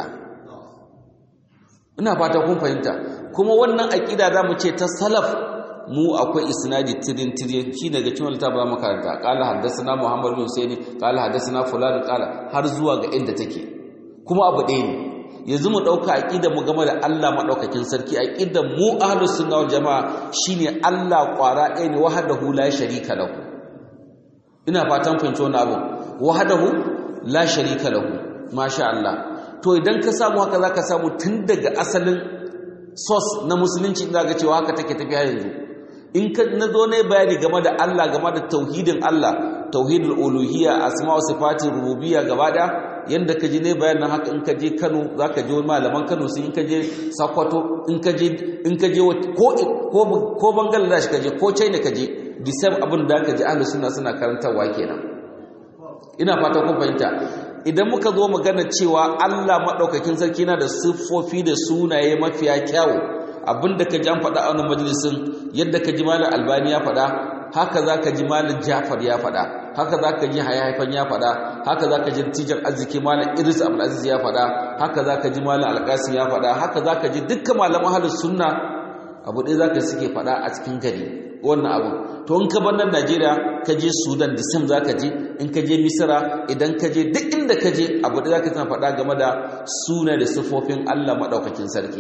Speaker 1: ina fata kun fahimta kuma wannan aƙida za mu ce ta salaf mu akwai isnadi tirin tirin shi daga cikin littafin zamu karanta qala haddathana muhammad bin husaini qala haddathana fulan qala har zuwa ga inda take kuma abu ɗaya ne yanzu mu ɗauka aqidar mu game da Allah madaukakin sarki aqidar mu ahlus sunna wal jamaa shine Allah ƙwara ɗaya ne wahdahu la sharika lahu ina fatan fahimci wannan abu wahdahu la sharika lahu masha Allah to idan ka samu haka zaka samu tun daga asalin source na musulunci ina ga cewa haka take tafiya yanzu in ka na zo ne bayani game da Allah game da tauhidin Allah tauhidul uluhiyya asma'u sifati rububiyya gaba daya yanda ka ji ne bayanin haka in ka je Kano zaka je malaman Kano sai in ka je Sokoto in ka je in ka je ko ko ko Bangladesh ka je ko China ka je the same abin da ka ji ahlus sunna suna karantawa kenan ina fata kun fahimta idan muka zo magana cewa Allah madaukakin sarki na da siffofi da sunaye mafiya kyawu abinda ka ji an faɗa a wannan majalisin yadda ka ji malam albani ya faɗa haka za ka ji malam jafar ya faɗa haka za ka ji haifan ya faɗa haka za ka ji tijar arziki malam idris abdulaziz ya faɗa haka za ka ji malam alƙasim ya faɗa haka za ka ji dukkan malaman halin sunna abu ɗaya za ka suke faɗa a cikin gari wannan abu to in ka bar nan najeriya ka je sudan da sam za ka je in ka je misira idan ka je duk inda ka je abu ɗaya za ka tana faɗa game da suna da siffofin allah maɗaukakin sarki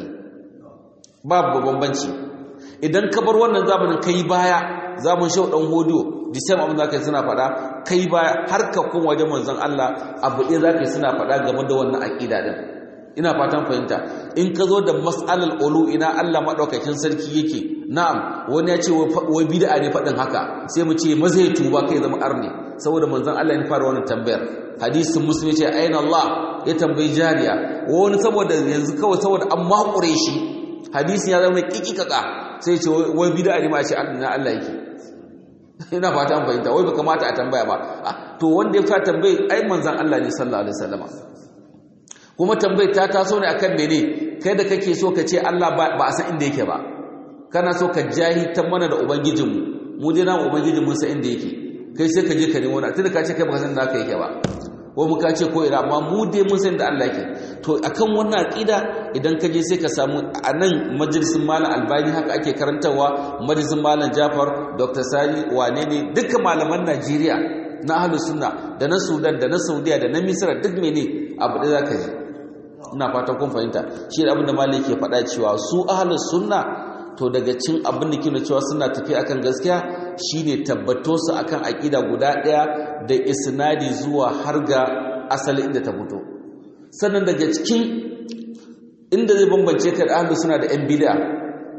Speaker 1: babu bambanci idan ka bar wannan zamanin kai baya zamun shau dan hodiyo the same abin zaka yi suna faɗa kai baya har ka kun wajen manzon Allah abu ɗaya zaka yi suna faɗa game da wannan aqida din ina fatan fahimta in ka zo da mas'alal ulu ina Allah madaukakin sarki yake na'am wani ya ce wai bid'a ne faɗin haka sai mu ce maza ya tuba kai zama arni saboda manzon Allah ya fara wannan tambayar hadisin muslim ce aina Allah ya tambayi jariya wani saboda yanzu kawai saboda an makure shi hadisi ya zama kikikaka sai ce wai bid'a ne ma ce na Allah yake ina fata an fahimta wai baka mata a tambaya ba to wanda ya fa tambaye ai manzon Allah ne sallallahu alaihi wasallam kuma tambayar ta taso ne akan mene kai da kake so ka ce Allah ba a san inda yake ba kana so ka jahitan mana da ubangijinmu mu dai na ubangijin mun san inda yake kai sai ka je ka nemo na tunda ka ce kai baka san da haka yake ba ko mu ka ce ko ina amma mu dai mun san da Allah yake to akan wannan aqida idan ka je sai ka samu a nan majalisin malam albani haka ake karantarwa majalisin malam jafar dr sani wane ne dukkan malaman najeriya na ahlus sunna da na sudan da na saudiya da na misra duk mene abu da zaka ji ina fatan kun fahimta shi da abin da malam yake faɗa cewa su ahlus sunna to daga cin abin da kina cewa suna tafi akan gaskiya shine tabbato su akan aqida guda ɗaya da isnadi zuwa har ga asali inda ta fito sannan daga cikin inda zai bambance ka da ahlus suna da yan bid'a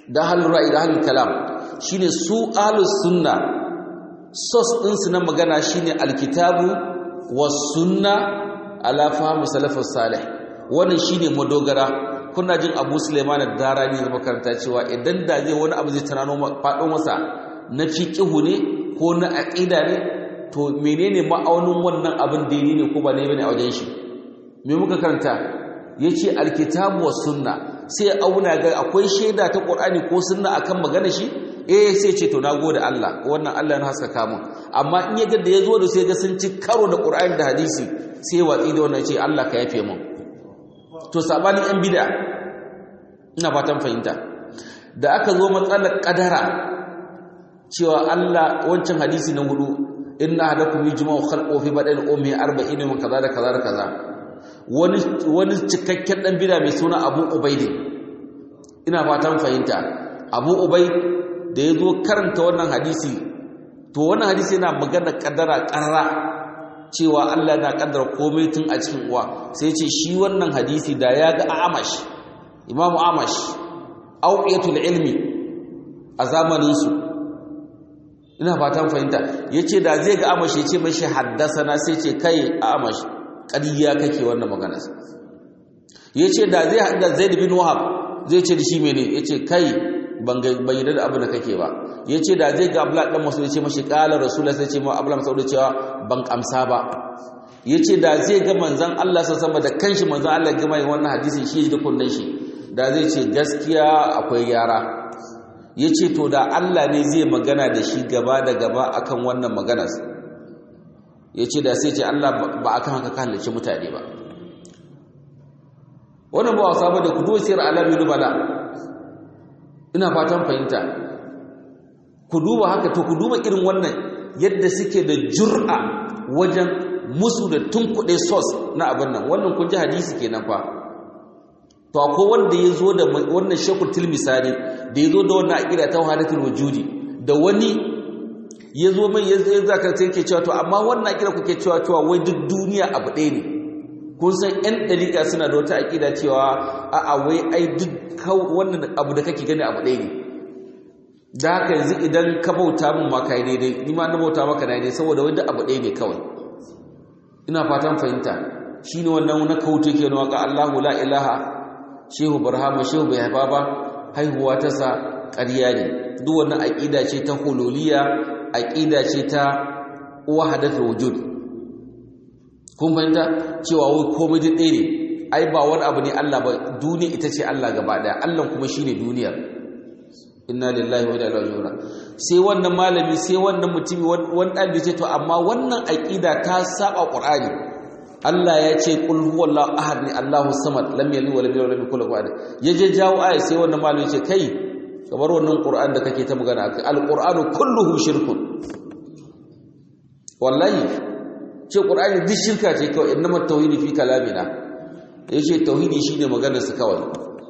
Speaker 1: da halin ra'ayi da halin kalam shine su ahlus sunna sos ɗinsu na magana shine alkitabu was sunna ala fahmi salafus salih wannan shine madogara kuna jin Abu Sulaiman ad-Darani da makaranta cewa idan da zai wani abu zai tunano faɗo masa na fiqhu ne ko na aqida ne to menene ma'aunin wannan abin daidai ne ko ba ne bane a wajen shi me muka karanta yace alkitabu was sunna sai auna ga akwai shaida ta Qur'ani ko sunna akan magana shi eh sai ce to nagode Allah wannan Allah na haskaka mun amma in ya ga da yazo da sai ga sun ci karo da Qur'ani da hadisi sai watsi da wannan ce Allah ka yafe mun to sabanin yan bid'a ina fatan fahimta da aka zo matsalar kadara cewa Allah wancan hadisi na hudu inna hadakum yujma'u khalqu fi badal ummi 40 min kaza da kaza da kaza wani wani cikakken dan bid'a mai suna Abu Ubaid ina fatan fahimta Abu Ubaid da ya zo karanta wannan hadisi to wannan hadisi yana magana kaddara karra cewa Allah na kaddara komai tun a cikin uwa sai ce shi wannan hadisi da ya ga amash imamu amash auqiyatul ilmi a zamanin su ina fatan fahimta yace da zai ga amash yace mashi haddasana sai ce kai amash ƙarya kake wannan magana yace da zai hadda Zaid bin Wahab zai ce da shi mene yace kai ban yarda da abu da kake ba ya ce da zai ga abla ɗan masu ya ce mashi ƙalar rasulun sai ce ma abla masu da cewa ban ƙamsa ba ya ce da zai ga manzan Allah sa sama da kanshi manzan Allah gama yin wannan hadisin shi da kunnen shi da zai ce gaskiya akwai gyara ya ce to da Allah ne zai magana da shi gaba da gaba akan wannan maganar ya ce da sai ce Allah ba akan haka kan halarci mutane ba wannan ba wasa ba da kudu siyar alamin nubala ina fatan fahimta ku duba haka to ku duba irin wannan yadda suke da jur'a wajen musu da tunkuɗe sos na abin nan wannan kun ji hadisi kenan fa to akwai wanda ya zo da wannan shekul tilmisani da ya zo da wannan aƙida ta wahadatul wujudi da wani ya zo mai ya zaka sai ke cewa to amma wannan aƙida kuke cewa cewa wai duk duniya abu ɗaya ne kun san ƴan ɗariƙa suna da wata aƙida cewa a'a wai ai duk wannan abu da kake gani abu ɗaya ne da haka yanzu idan ka bauta min ma kai daidai ni ma na bauta maka daidai saboda wanda abu ɗaya ne kawai ina fatan fahimta shine wannan na kauce ke na waka Allahu la ilaha shehu barhama shehu bai haifa ba haihuwa ta sa ƙarya ne duk wannan aqida ce ta hululiyya aqida ce ta wahdatul wujud kun fahimta cewa wai komai duk ɗaya ne ai ba wani abu ne Allah ba duniya ita ce Allah gaba ɗaya Allah kuma shine duniyar inna lillahi wa inna ilaihi raji'un sai wannan malami sai wannan mutumi wani ɗalibi ce to amma wannan aqida ta saba qur'ani Allah ya ce qul huwallahu ahad ni Allahu samad lam yalid wa lam yulad wa lam yakul lahu ahad yaje jawo aya sai wannan malami ce kai kamar wannan qur'an da kake ta magana akai alqur'anu kulluhu shirkun wallahi ce qur'ani duk shirka ce kawai innamat tauhidi fi kalamina yace tauhidi shine maganar su kawai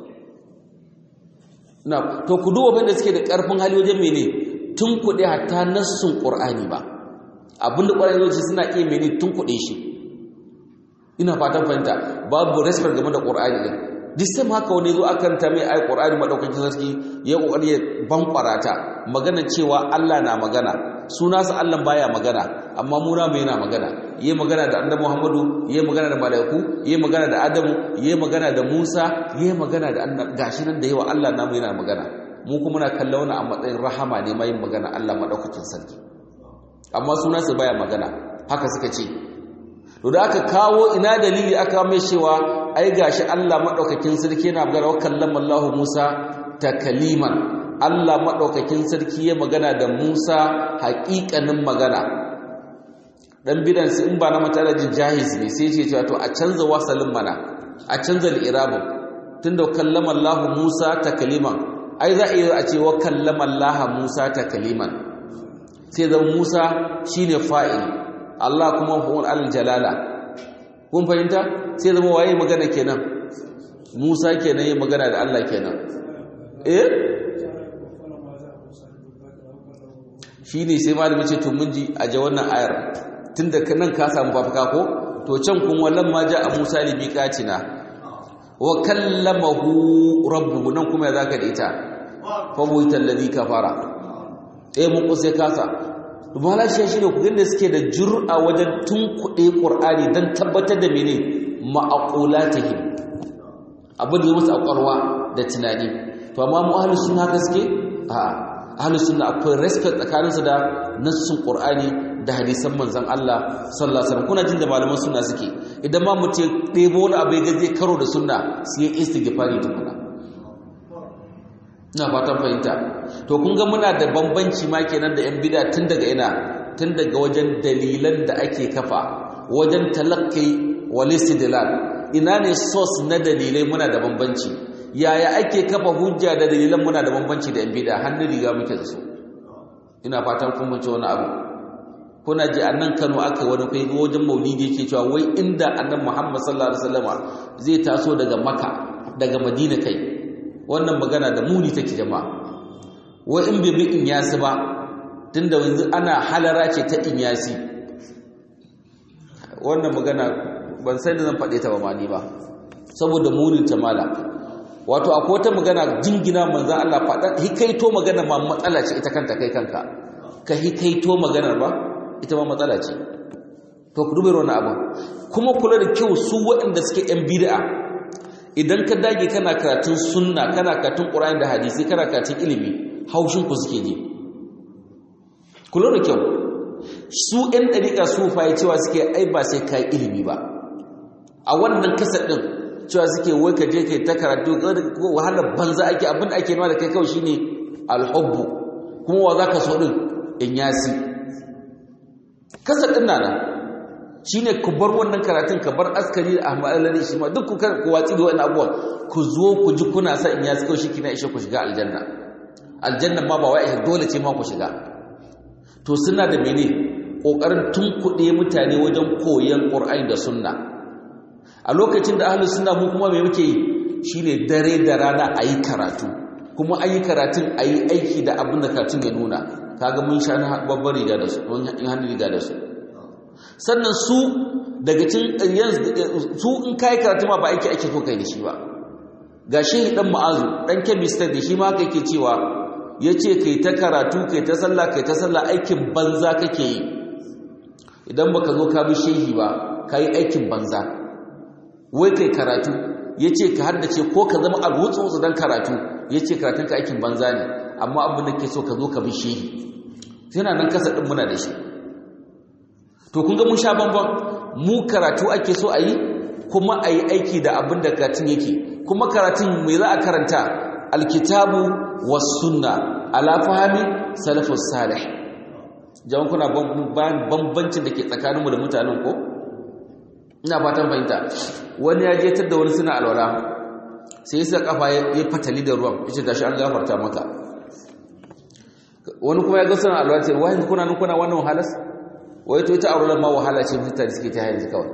Speaker 1: na to ku duba banda suke da ƙarfin hali wajen mene tun kuɗe hatta nassun ƙur'ani ba abinda ƙwararri zai suna iya mene tun kuɗe shi ina fatan fahimta babu respect game da ƙur'ani ɗin duk sai haka wani zo akan ta mai ai ƙur'ani maɗaukakin sarki ya ƙoƙari ya bankwara ta magana cewa Allah na magana suna sa Allah baya magana amma muna mai yana magana yayi magana da annabi Muhammadu yayi magana da malaiku yayi magana da Adamu yayi magana da Musa yayi magana da annabi gashi nan da yawa Allah namu yana magana mu kuma muna kallon wannan a matsayin rahama ne mai magana Allah madaukakin sarki amma suna sa baya magana haka suka ce to da aka kawo ina dalili aka mai cewa ai gashi Allah madaukakin sarki yana magana wa kallama Allah Musa takaliman Allah maɗaukakin sarki ya magana da Musa haƙiƙanin magana dan bidan su in ba na matalajin jahiz ne sai ce cewa to a canza wasalin mana a canza al-irabun tunda kallama Allah Musa takaliman ai za a yi a ce wa kallama Allah Musa takaliman sai zama Musa shine fa'il Allah kuma huwal al-jalala kun fahimta sai zama waye magana kenan Musa kenan ya magana da Allah kenan eh shi ne sai malami ce to mun ji a ja wannan ayar tun da nan ka samu bafaka ko to can kun wallan ma ja a musa li miqatina wa kallamahu rabbuhu nan kuma ya zaka da ita fa buhita alladhi kafara eh mun ko sai kasa dubala shi shine ku ganda suke da jur'a wajen tunkuɗe qur'ani dan tabbatar da mene ma'aqulatihim abin da ya musu akwarwa da tunani to amma mu ahlus sunna gaske a ahlus sunna akwai respect tsakaninsu da nassun qur'ani da hadisan manzon Allah sallallahu alaihi wasallam kuna jin da malaman sunna suke idan ma mutum ɗebo wani abu ya gaje karo da sunna sai ya istighfari tukuna ina fatan fahimta to kun ga muna da bambanci ma kenan da yan bid'a tun daga ina tun daga wajen dalilan da ake kafa wajen talakkai wal istidlal ina ne source na dalilai muna da bambanci yaya ake kafa hujja da dalilan muna da bambanci da yan bid'a hannun riga muke da su ina fatan kun mun wani abu kuna ji annan Kano aka wani kai wajen Maulidi yake cewa wai inda annan Muhammad sallallahu alaihi wasallama zai taso daga Makka daga Madina kai wannan magana da muni take jama'a wai in bai bi in yasi ba tunda yanzu ana halara ce ta in yasi wannan magana ban sai da zan faɗe ta ba ma ni ba saboda munin ta mala wato akwai wata magana jingina manzan Allah faɗa hikaito magana ma matsala ce ita kanta kai kanka ka hikaito maganar ba ita ma matsala ce to ku dubai wani abin kuma kula da kyau su waɗanda suke yan bid'a idan ka dage kana karatun sunna kana karatun qur'ani da hadisi kana karatun ilimi haushin ku suke ji kula da kyau su yan dariƙa su fa cewa suke ai ba sai kai ilimi ba a wannan kasar din cewa suke wai ka je kai ta karatu ko wahalar banza ake abin da ake nuna da kai kawai shine alhubbu kuma wa zaka so din in yasi kasar din nana shine ku bar wannan karatun ka bar askari da ahmad alladhi shi ma duk ku ku watsi da wannan abubuwan ku zo ku ji kuna sa in yasi kawai shi kina ishe ku shiga aljanna aljanna ma ba wai dole ce ma ku shiga to suna da mene kokarin tunkuɗe mutane wajen koyon qur'ani da sunna a lokacin da ahlus sunna mu kuma me muke yi shine dare da rana ayi karatu kuma ayi karatun ayi aiki da abin da karatun ya nuna kaga mun sha babbar riga da su mun in hannu riga da su sannan su daga cikin su in kai karatu ma ba aiki ake so kai da shi ba ga shehi dan ma'azu dan chemist da shi ma kai ke cewa yace kai ta karatu kai ta sallah kai ta sallah aikin banza kake yi idan baka zo ka bi shehi ba kai aikin banza wai kai karatu ya ce ka haddace ko ka zama alwutsu don karatu ya ce karatun ka aikin banza ne amma abin da ke so ka zo ka bi shehi yana nan kasa ɗin muna da shi to kun ga mun sha bambam mu karatu ake so a yi kuma a yi aiki da abin da karatun yake kuma karatun mai za a karanta alkitabu was sunna ala fahimi salafus salih jama'a kuna bambancin da ke tsakaninmu da mutanen ko ina fatan fahimta wani ya jetar da wani suna alwala sai ya sa kafa ya fatali da ruwan yace gashi an gafarta maka wani kuma ya ga suna alwala ce wai kuna nan kuna wannan wahalas wai to ita auren ma wahala ce mutane suke ta yanzu kawai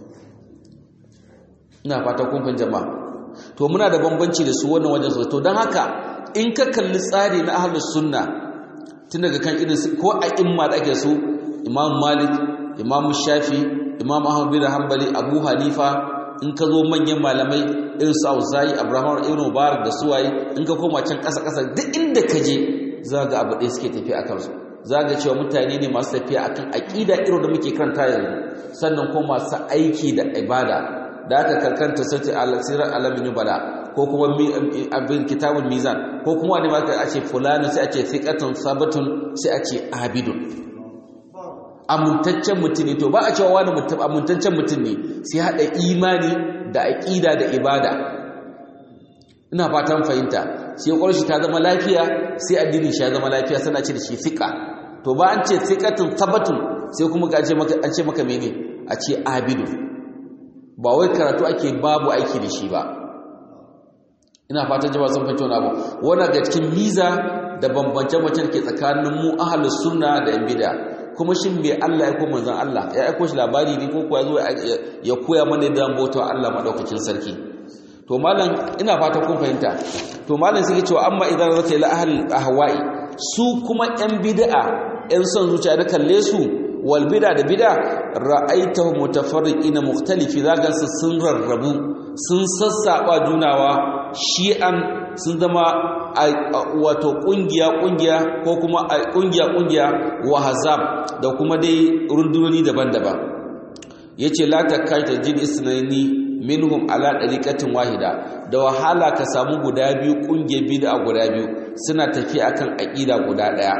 Speaker 1: ina fata kun fahimta jama'a to muna da bambanci da su wannan wajen su to dan haka in ka kalli tsari na ahlus sunna tun daga kan irin ko a imma da ake su imam malik imam shafi imam ahmad bin hanbali abu hanifa in ka zo manyan malamai irin su auza'i abraham ibn mubarak da suwaye in ka koma can ƙasa ƙasa duk inda ka je za ga abu ɗaya suke tafiya akan su za ga cewa mutane ne masu tafiya akan aƙida irin da muke karanta yanzu sannan kuma masu aiki da ibada da aka karkanta sace al-sirar alamin bala ko kuma abin kitabul mizan ko kuma wani ma a ce fulani sai a ce thiqatun sabatun sai a ce abidun amintaccen mutum ne to ba a cewa wani amintaccen mutum ne sai haɗa imani da aƙida da ibada ina fatan fahimta sai ƙwarshi ta zama lafiya sai addinin shi ya zama lafiya sana ce da shi fiƙa to ba an ce fiƙatun tabbatun sai kuma ga an ce maka mene a ce abidu ba wai karatu ake babu aiki da shi ba ina fatan jama'a sun fahimci wani abu wannan ga cikin miza da bambance-bambance da ke tsakanin mu ahlus sunna da yan bid'a kuma shin me Allah ya ko manzon Allah ya aiko shi labari ne ko kuwa zo ya koya mana da bauta Allah madaukakin sarki to malam ina fata kun fahimta to malam sai cewa amma idan zata ila ahli ahwa'i su kuma yan bid'a yan son zuciya da kalle su wal bid'a da bid'a ra'aitahu mutafarriqina mukhtalifi zagan su sun rarrabu sun sassaba junawa shi'an sun zama wato kungiya kungiya ko kuma kungiya kungiya wa hazab da kuma dai rundunoni daban-daban yace la takaita jin isnani minhum ala dariqatin wahida da wahala ka samu guda biyu kungiya bid'a guda biyu suna tafi akan aqida guda daya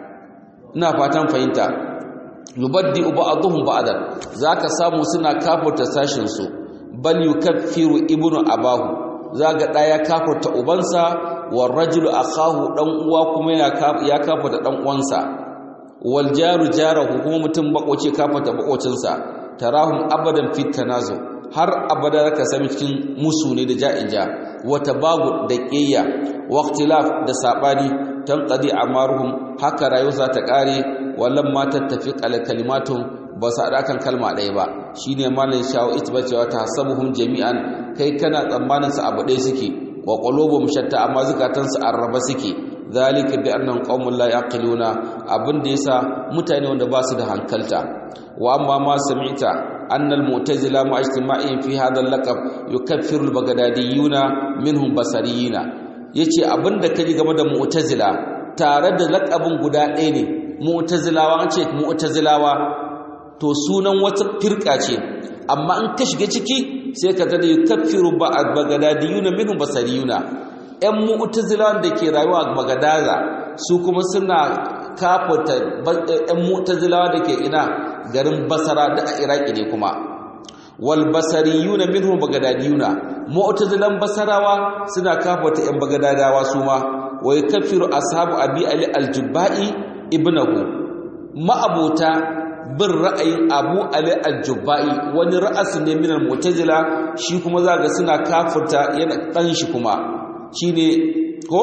Speaker 1: ina fatan fahimta yubaddi ba'dhum ba'dan zaka samu suna kafurta sashin su bal yukaffiru ibnu abahu zaga daya kafurta ubansa war rajulu akahu dan uwa kuma ya kafurta dan uwansa wal jaru jarahu kuma mutum bakoce kafurta bakocinsa tarahum abadan fit tanazu har abada ka sami cikin musu ne da ja'ija wa tabagu da qiyya wa ikhtilaf da sabani tanqadi amaruhum haka rayuwa za ta kare wallan ma tattafiq al kalimatun ba su haɗa kan kalma ɗaya ba shi ne malin shawo ita ba cewa ta hasabuhum jami'an kai kana tsammanin su abu ɗaya suke wa qulubum shatta amma zukatansu arraba suke zalika bi annahum qaumun la yaqiluna abin da yasa mutane wanda ba su da hankalta wa amma ma sami'ta anna al-mu'tazila ma ijtima'in fi hadha al-laqab yukaffiru al-baghdadiyuna minhum basariyina yace abinda kaji game da mu'tazila tare da laqabin guda ɗaya ne mu'tazilawa an ce mu'tazilawa to sunan wata firka ce amma in ka shiga ciki sai ka tada yukaffiru ba'd baghdadiyuna minhum basariyuna ƴan mu'tazilawan da ke rayuwa a bagadaza su kuma suna kafata ƴan mu'tazilawa da ke ina garin basara da a iraki ne kuma wal basariyuna minhum baghdadiyuna mu'tazilan basarawa suna kafata ƴan bagadadawa su ma wa yukaffiru ashabu abi ali al-jubba'i ibnahu ma'abota bin ra'ayin abu ali al-jubba'i wani ra'asu ne minal mu'tazila shi kuma zaga suna kafirta yana dan shi kuma shine ko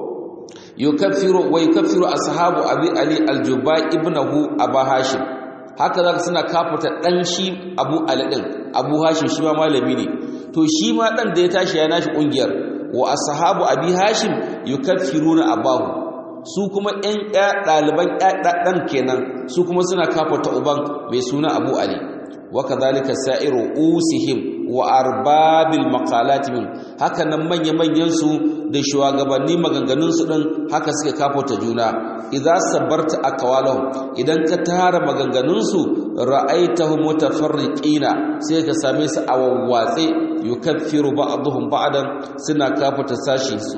Speaker 1: yukaffiru wa yukaffiru ashabu abi ali al-jubba'i ibnahu abu hashim haka zaka suna kafirta dan shi abu ali din abu hashim shi ma malami ne to shi ma dan da ya tashi ya nashi kungiyar wa ashabu abi hashim yukaffiruna abahu su kuma ƴan ɗaliban ɗan kenan su kuma suna kafata uban mai suna abu ali wa kadhalika sa'iru usihim wa arbabil maqalat min haka nan manya manyan su da shugabanni maganganun su din haka suke kafata juna idza sabarta aqwalahum idan ka tara maganganun su ra'aitahum mutafarriqina sai ka same su a wawwatse yukaffiru ba'dhum ba'dan suna kafata sashi su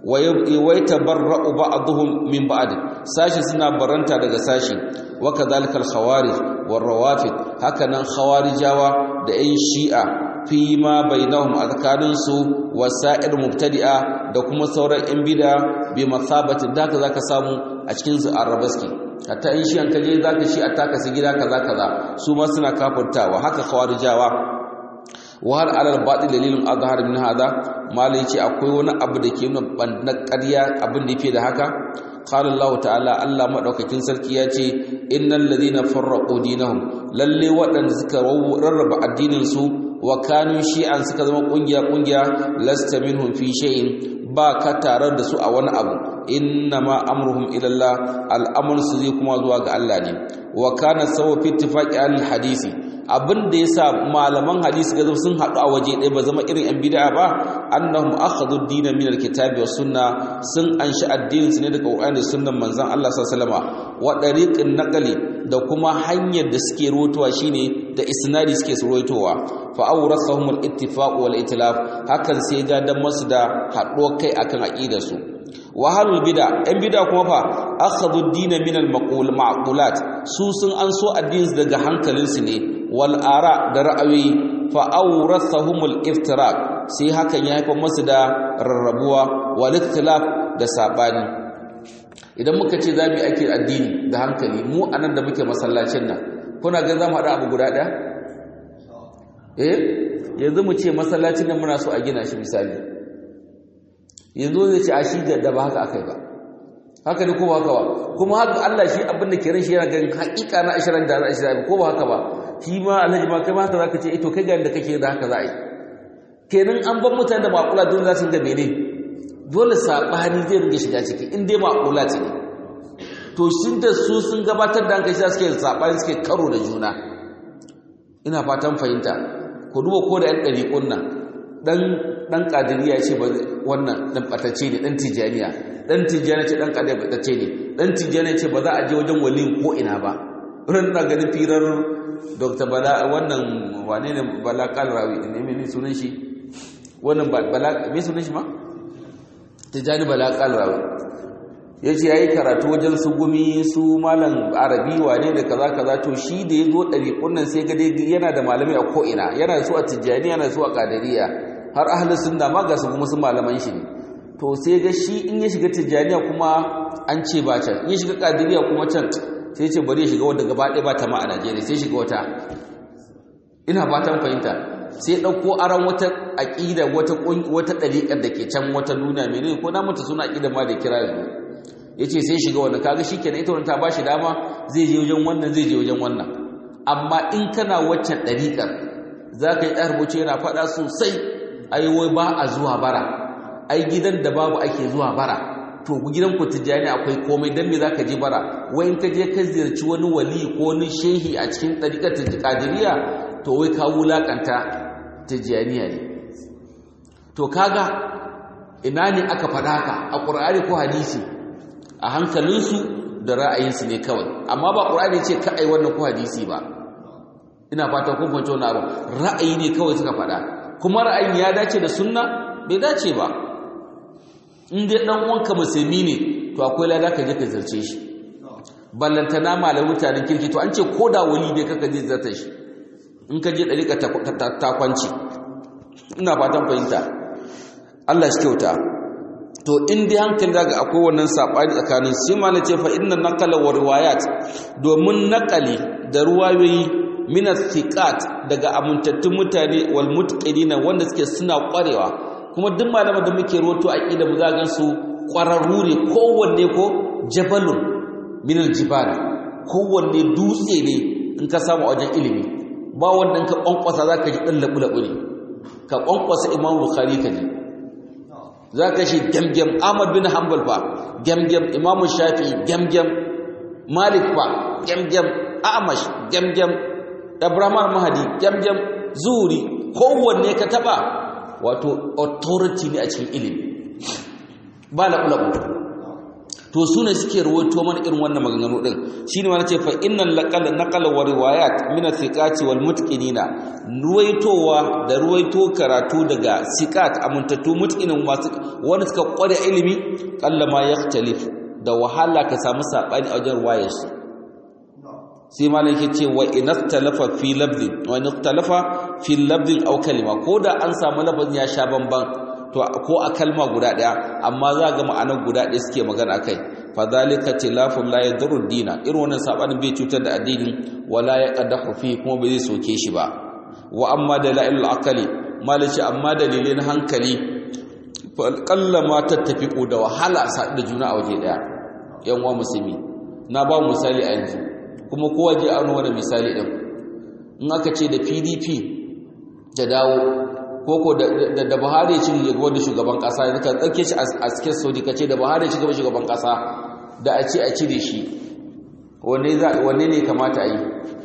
Speaker 1: wai tabarra'u ba'dhum min ba'd sashi suna baranta daga sashi wa kadhalika al-khawarij war rawafid hakanan khawarijawa da ayin shi'a fi ma bainahum azkarin su wasa'ir mubtadi'a da kuma sauran yan bid'a bi masabati da ka zaka samu a cikin su arabaski hatta in shi an kaje zaka shi a taka su gida kaza kaza su ma suna kafurtawa haka khawarijawa wa hal alal batil dalilun azhar min hada malai ce akwai wani abu da ke nuna bandan ƙarya abin da yake da haka qala Allah ta'ala Allah madaukakin sarki ya ce innal ladina farraqu dinahum lalle waɗanda suka rarraba addinin su wa kanu shi'an suka zama kungiya kungiya lasta minhum fi shay'in ba ka tare da su a wani abu innama amruhum ila Allah al'amru su zai kuma zuwa ga Allah ne wa kana sawa fi ittifaqi al-hadisi abin da yasa malaman hadisi ga sun haɗu a waje ɗaya ba zama irin yan bid'a ba annahum akhadhu ad-din min al-kitabi was sunna sun anshi addinin su ne daga Qur'ani da sunnan manzon Allah sallallahu alaihi wasallam wa dariqin naqli da kuma hanyar da suke ruwatowa shine da isnadi suke ruwatowa fa awrasahum al-ittifaq wal itilaf hakan sai ga dan masu da haɗo kai akan aqidar su wa halul bid'a yan bid'a kuma fa akhadhu ad-din min al-maqul ma'qulat su sun an so addinin daga hankalinsu ne wal ara da ra'ayoyi fa awrathahumul iftiraq sai hakan ya haifar musu da rarrabuwa wal ikhtilaf da sabani idan muka ce zamu yi ake addini da hankali mu anan da muke masallacin nan kuna ga zamu hada abu guda daya eh yanzu mu ce masallacin nan muna so a gina shi misali yanzu zai ce a shi da ba haka akai ba haka ne ko ba haka ba kuma haka Allah shi abin da ke ran shi yana ganin haƙiƙa na 20 da 20 ko ba haka ba shi ma alhaji ma kai ma haka zaka ce ito kai ga inda kake da haka za a yi kenan an ban mutane da maƙula dole za su ga mene dole saɓani zai ringa shiga ciki in dai maƙula ce ne to shi da su sun gabatar da hankali suke saɓani suke karo da juna ina fatan fahimta ku duba ko da yan ɗariƙun nan ɗan ɗan ƙadiriya ce ba wannan ɗan ɓatacce ne ɗan tijaniya dan tijjani ce dan kadai ce ne dan tijjani ce ba za a je wajen waliyin ko ina ba ran na ganin firar dr bala wannan wane ne bala kalrawi ne me sunan shi wannan bala me sunan shi ma tijjani bala kalrawi ya ce ya yi karatu wajen su gumi su malam arabi wane da kaza kaza to shi da ya zo ɗariƙun nan sai gade yana da malamai a ko'ina yana da su a tijjani yana da su a ƙadariya har ahalin sunna ma ga su kuma su malaman shi ne to sai ga shi in ya shiga tijjaniya kuma an ce ba can in ya shiga ƙadariya kuma can sai ce bari ya shiga wadda gaba ɗaya ba ta ma a najeriya sai shiga wata ina fatan fahimta sai ɗauko aron wata aƙida wata wata ɗariƙar da ke can wata nuna menene ko na mata suna aƙida ma da kira yanzu ya ce sai shiga wannan kaga shi kenan ita wani ta ba shi dama zai je wajen wannan zai je wajen wannan amma in kana waccan ɗariƙar za ka yi ɗan rubuce yana faɗa sosai ai wai ba a zuwa bara ai gidan da babu ake zuwa bara to gidan ku tijjani akwai komai dan me za ka je bara wai in ka je ka ziyarci wani wali ko wani shehi a cikin ɗariƙar tajikadiriya to wai ka wulaƙanta tijjaniya ne to kaga ina ne aka faɗa ka a ƙur'ani ko hadisi a hankalinsu da ra'ayinsu ne kawai amma ba ƙur'ani ce ka ai wannan ko hadisi ba ina fata kun fahimci wannan abu ra'ayi ne kawai suka faɗa kuma ra'ayin ya dace da sunna bai dace ba in dai dan uwanka musulmi ne to akwai lada ka je ka zarce shi ballantana malamin mutanen kirki to an ce ko da wali dai kaka je zarta shi in ka je dariƙa ta kwanci ina fatan fahimta Allah shi kyauta to in dai hankali daga akwai wannan sabani tsakanin sai ma na ce fa inna naqala wa riwayat domin naqali da ruwayoyi min thiqat daga amintattun mutane wal mutqinina wanda suke suna kwarewa kuma duk malaman da muke roto aqida mu zagan su kwararru ne kowanne ko jabalun min al jibal kowanne dutse ne in ka samu wajen ilimi ba wannan ka kwankwasa zaka ji dan labu labu ne ka kwankwasa imam bukhari ka ji za ka shi gyamgyam ahmad bin hanbal fa gyamgyam imamu shafi gyamgyam malik fa gyamgyam amash gyamgyam abraham mahadi gyamgyam zuri kowanne ka taba wato authority ne a cikin ilimi ba laɓu to su ne suke rawaito mana irin wannan maganganu din shine ma nace fa innal laqal naqal wa riwayat min athiqati wal mutqinina ruwaitowa da ruwaito karatu daga siqat amuntattu mutqinin masu wanda suka kware ilimi kallama yaktalif da wahala ka samu sabani a wajen ruwayar su sai malam yake ce wa inaftalafa fi labdin wa inaftalafa fi labdin aw kalima ko da an samu lafazin ya sha bamban to ko a kalma guda daya amma za ga ma'anar guda daya suke magana kai fadhalika tilafun la yadurru dina irin wannan sabanin bai cutar da addini wala yaqdahu fi kuma bai zai soke shi ba wa amma dalailul aqli malaci amma dalilin hankali kallama tattafiqu da wahala sa da juna a waje daya yan uwa musulmi na ba misali a yanzu kuma kowa je an wani misali din in aka ce da PDP da dawo koko da Buhari ya ci gaba da shugaban kasa yanzu ka tsarke shi a cikin Saudi kace da Buhari ya ci gaba shugaban kasa da a ce a cire shi wanne za wanne ne kamata a yi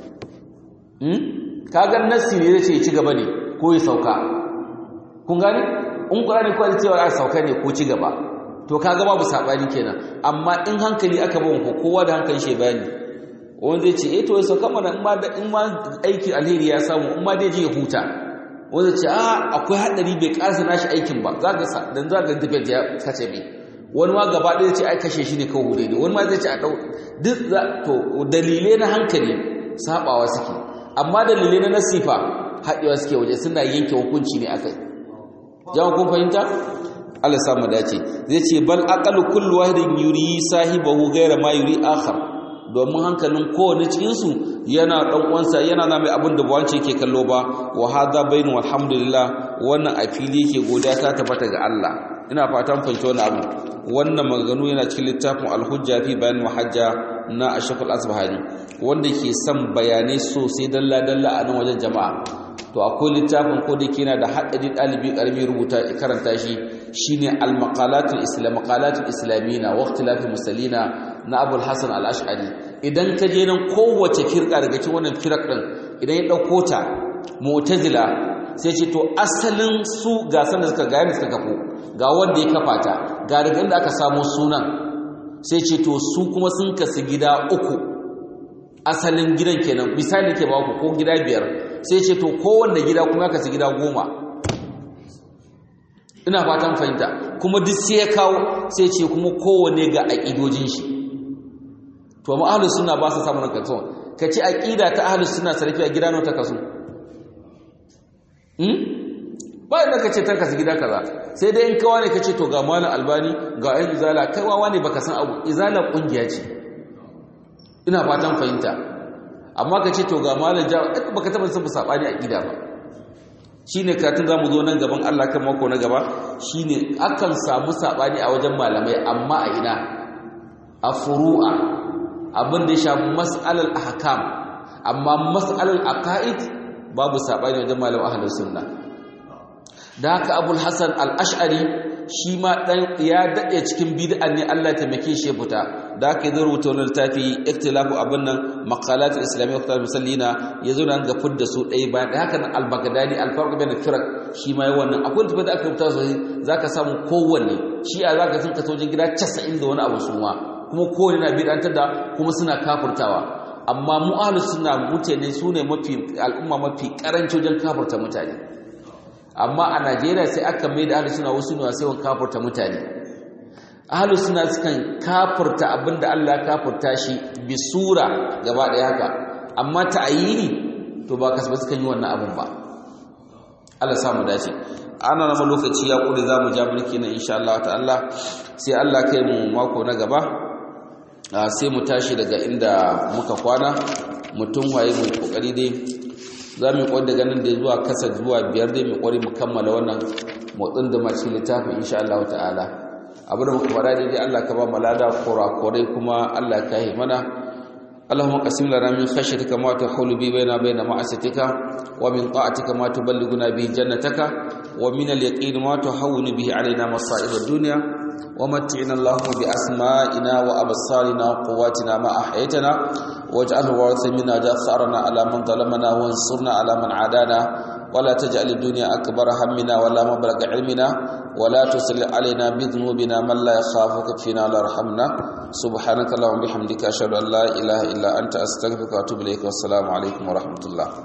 Speaker 1: hmm kaga nassi ne zai ci gaba ne ko ya sauka kun gane in Qur'ani ko ya cewa a sauka ne ko ci gaba to kaga babu sabani kenan amma in hankali aka ba ku kowa da hankalin shi bayani wanda zai ce eh to ya sauka mana in ma in ma aiki alheri ya samu in ma dai je ya huta wanda ce a akwai haɗari bai ƙarsa nashi aikin ba za ga dan za ga debate ya kace bi wani ma gaba ɗaya ce ai kashe shi ne kawai hure ne wani ma zai ce a ɗau duk za to dalilai na hankali sabawa suke amma dalilai na nasifa haɗewa suke waje suna yanke hukunci ne akai jama'a kun fahimta Allah sa mu dace zai ce bal aqalu kullu wahidin yuri sahibahu ghayra ma yuri akhar domin hankalin kowane cikinsu yana ɗan uwansa yana na mai abin da ba wance yake kallo ba wa hadha bainu alhamdulillah wannan a fili yake godiya ta tabbata ga Allah ina fatan fahimci wannan abu wannan maganganu yana cikin littafin al-hujja fi bayan muhajja na ashaf al-asbahani wanda ke son bayanai sosai dalla dalla a nan wajen jama'a to akwai littafin ko da yana da haɗari ɗalibi ƙarami rubuta karanta shi shine al-maqalatul islam maqalatul islamina wa ikhtilafil musallina na abul hasan al-ash'ari idan ka je nan kowace firka daga cikin wannan firak din idan ya dauko ta mu'tazila sai ce to asalin su ga san da suka ga yanda suka kafo ga wanda ya kafa ta ga daga inda aka samo sunan sai ce to su kuma sun kasu gida uku asalin gidan kenan misali ke ba ku ko gida biyar sai ce to kowanne gida kuma kasu gida goma ina fatan fahimta kuma duk sai ya kawo sai ce kuma kowanne ga aƙidojin shi to amma ahlus sunna ba su samu nan kaso ka ce aƙida ta ahlus sunna sarfi a gida nawa ta kaso hmm ba inda ka ce ta kasu gida kaza sai dai in kawa ne ka ce to ga malam albani ga ayin izala kai wawa ne baka san abu izala kungiya ce ina fatan fahimta amma ka ce to ga malam ja baka taba san sabani aqida ba shine karatun zamu zo nan gaban Allah kan mako na gaba shine akan samu sabani a wajen malamai amma a ina a furu'a abin da ya shafi mas'alal ahkam amma mas'alal aqaid babu sabani wajen malaman ahlus sunna da haka abul hasan al-ash'ari shi ma dan ya dade cikin bid'a ne Allah ya taimake shi fita da haka zai rubuta wannan littafi ikhtilafu abin nan maqalat al-islamiyya wa musallina yazo nan ga fudda su dai bayan da haka nan al-baghdadi al-farq bain al-firq shi ma yayin wannan akwai tafi da aka rubuta su zaka samu kowanne shi a zaka sun kaso wajen gida 90 da wani abu su ma kuma kowanne na bid'antar da kuma suna kafurtawa amma mu ahlus sunna mutane sune mafi al'umma mafi karanci wajen kafurta mutane amma a Najeriya sai aka mai da ahlus sunna wasu ne sai wan kafurta mutane ahlus sunna sukan kafurta abinda Allah ya kafurta shi bi sura gaba daya haka amma ta'ayini to ba kasba sukan yi wannan abun ba Allah samu dace ana nama lokaci ya kure zamu ja mulki na insha Allah ta'ala sai Allah kai mu mako na gaba sai mu tashi daga inda muka kwana mutum waye mu kokari dai za mu yi daga nan da zuwa kasa zuwa biyar dai mu kwari mu kammala wannan motsin da mace littafin insha Allah ta'ala abin da muka fara dai Allah ka ba mu lada kurakurai kuma Allah ka yi mana اللهم قسم لنا من خشيتك ما تحول بي بين بين معصيتك ومن طاعتك ما تبلغنا به جنتك ومن اليقين ما تهون به علينا مصائب الدنيا ومتعنا اللهم بأسمائنا وأبصارنا وقواتنا ما أحيتنا واجعله وارث منا ثأرنا على من ظلمنا وانصرنا على من عادانا ولا تجعل الدنيا أكبر همنا ولا مبلغ علمنا ولا تسل علينا بذنوبنا من لا يخافك فينا ولا يرحمنا سبحانك اللهم وبحمدك أشهد أن لا إله إلا أنت أستغفرك وأتوب إليك والسلام عليكم ورحمة الله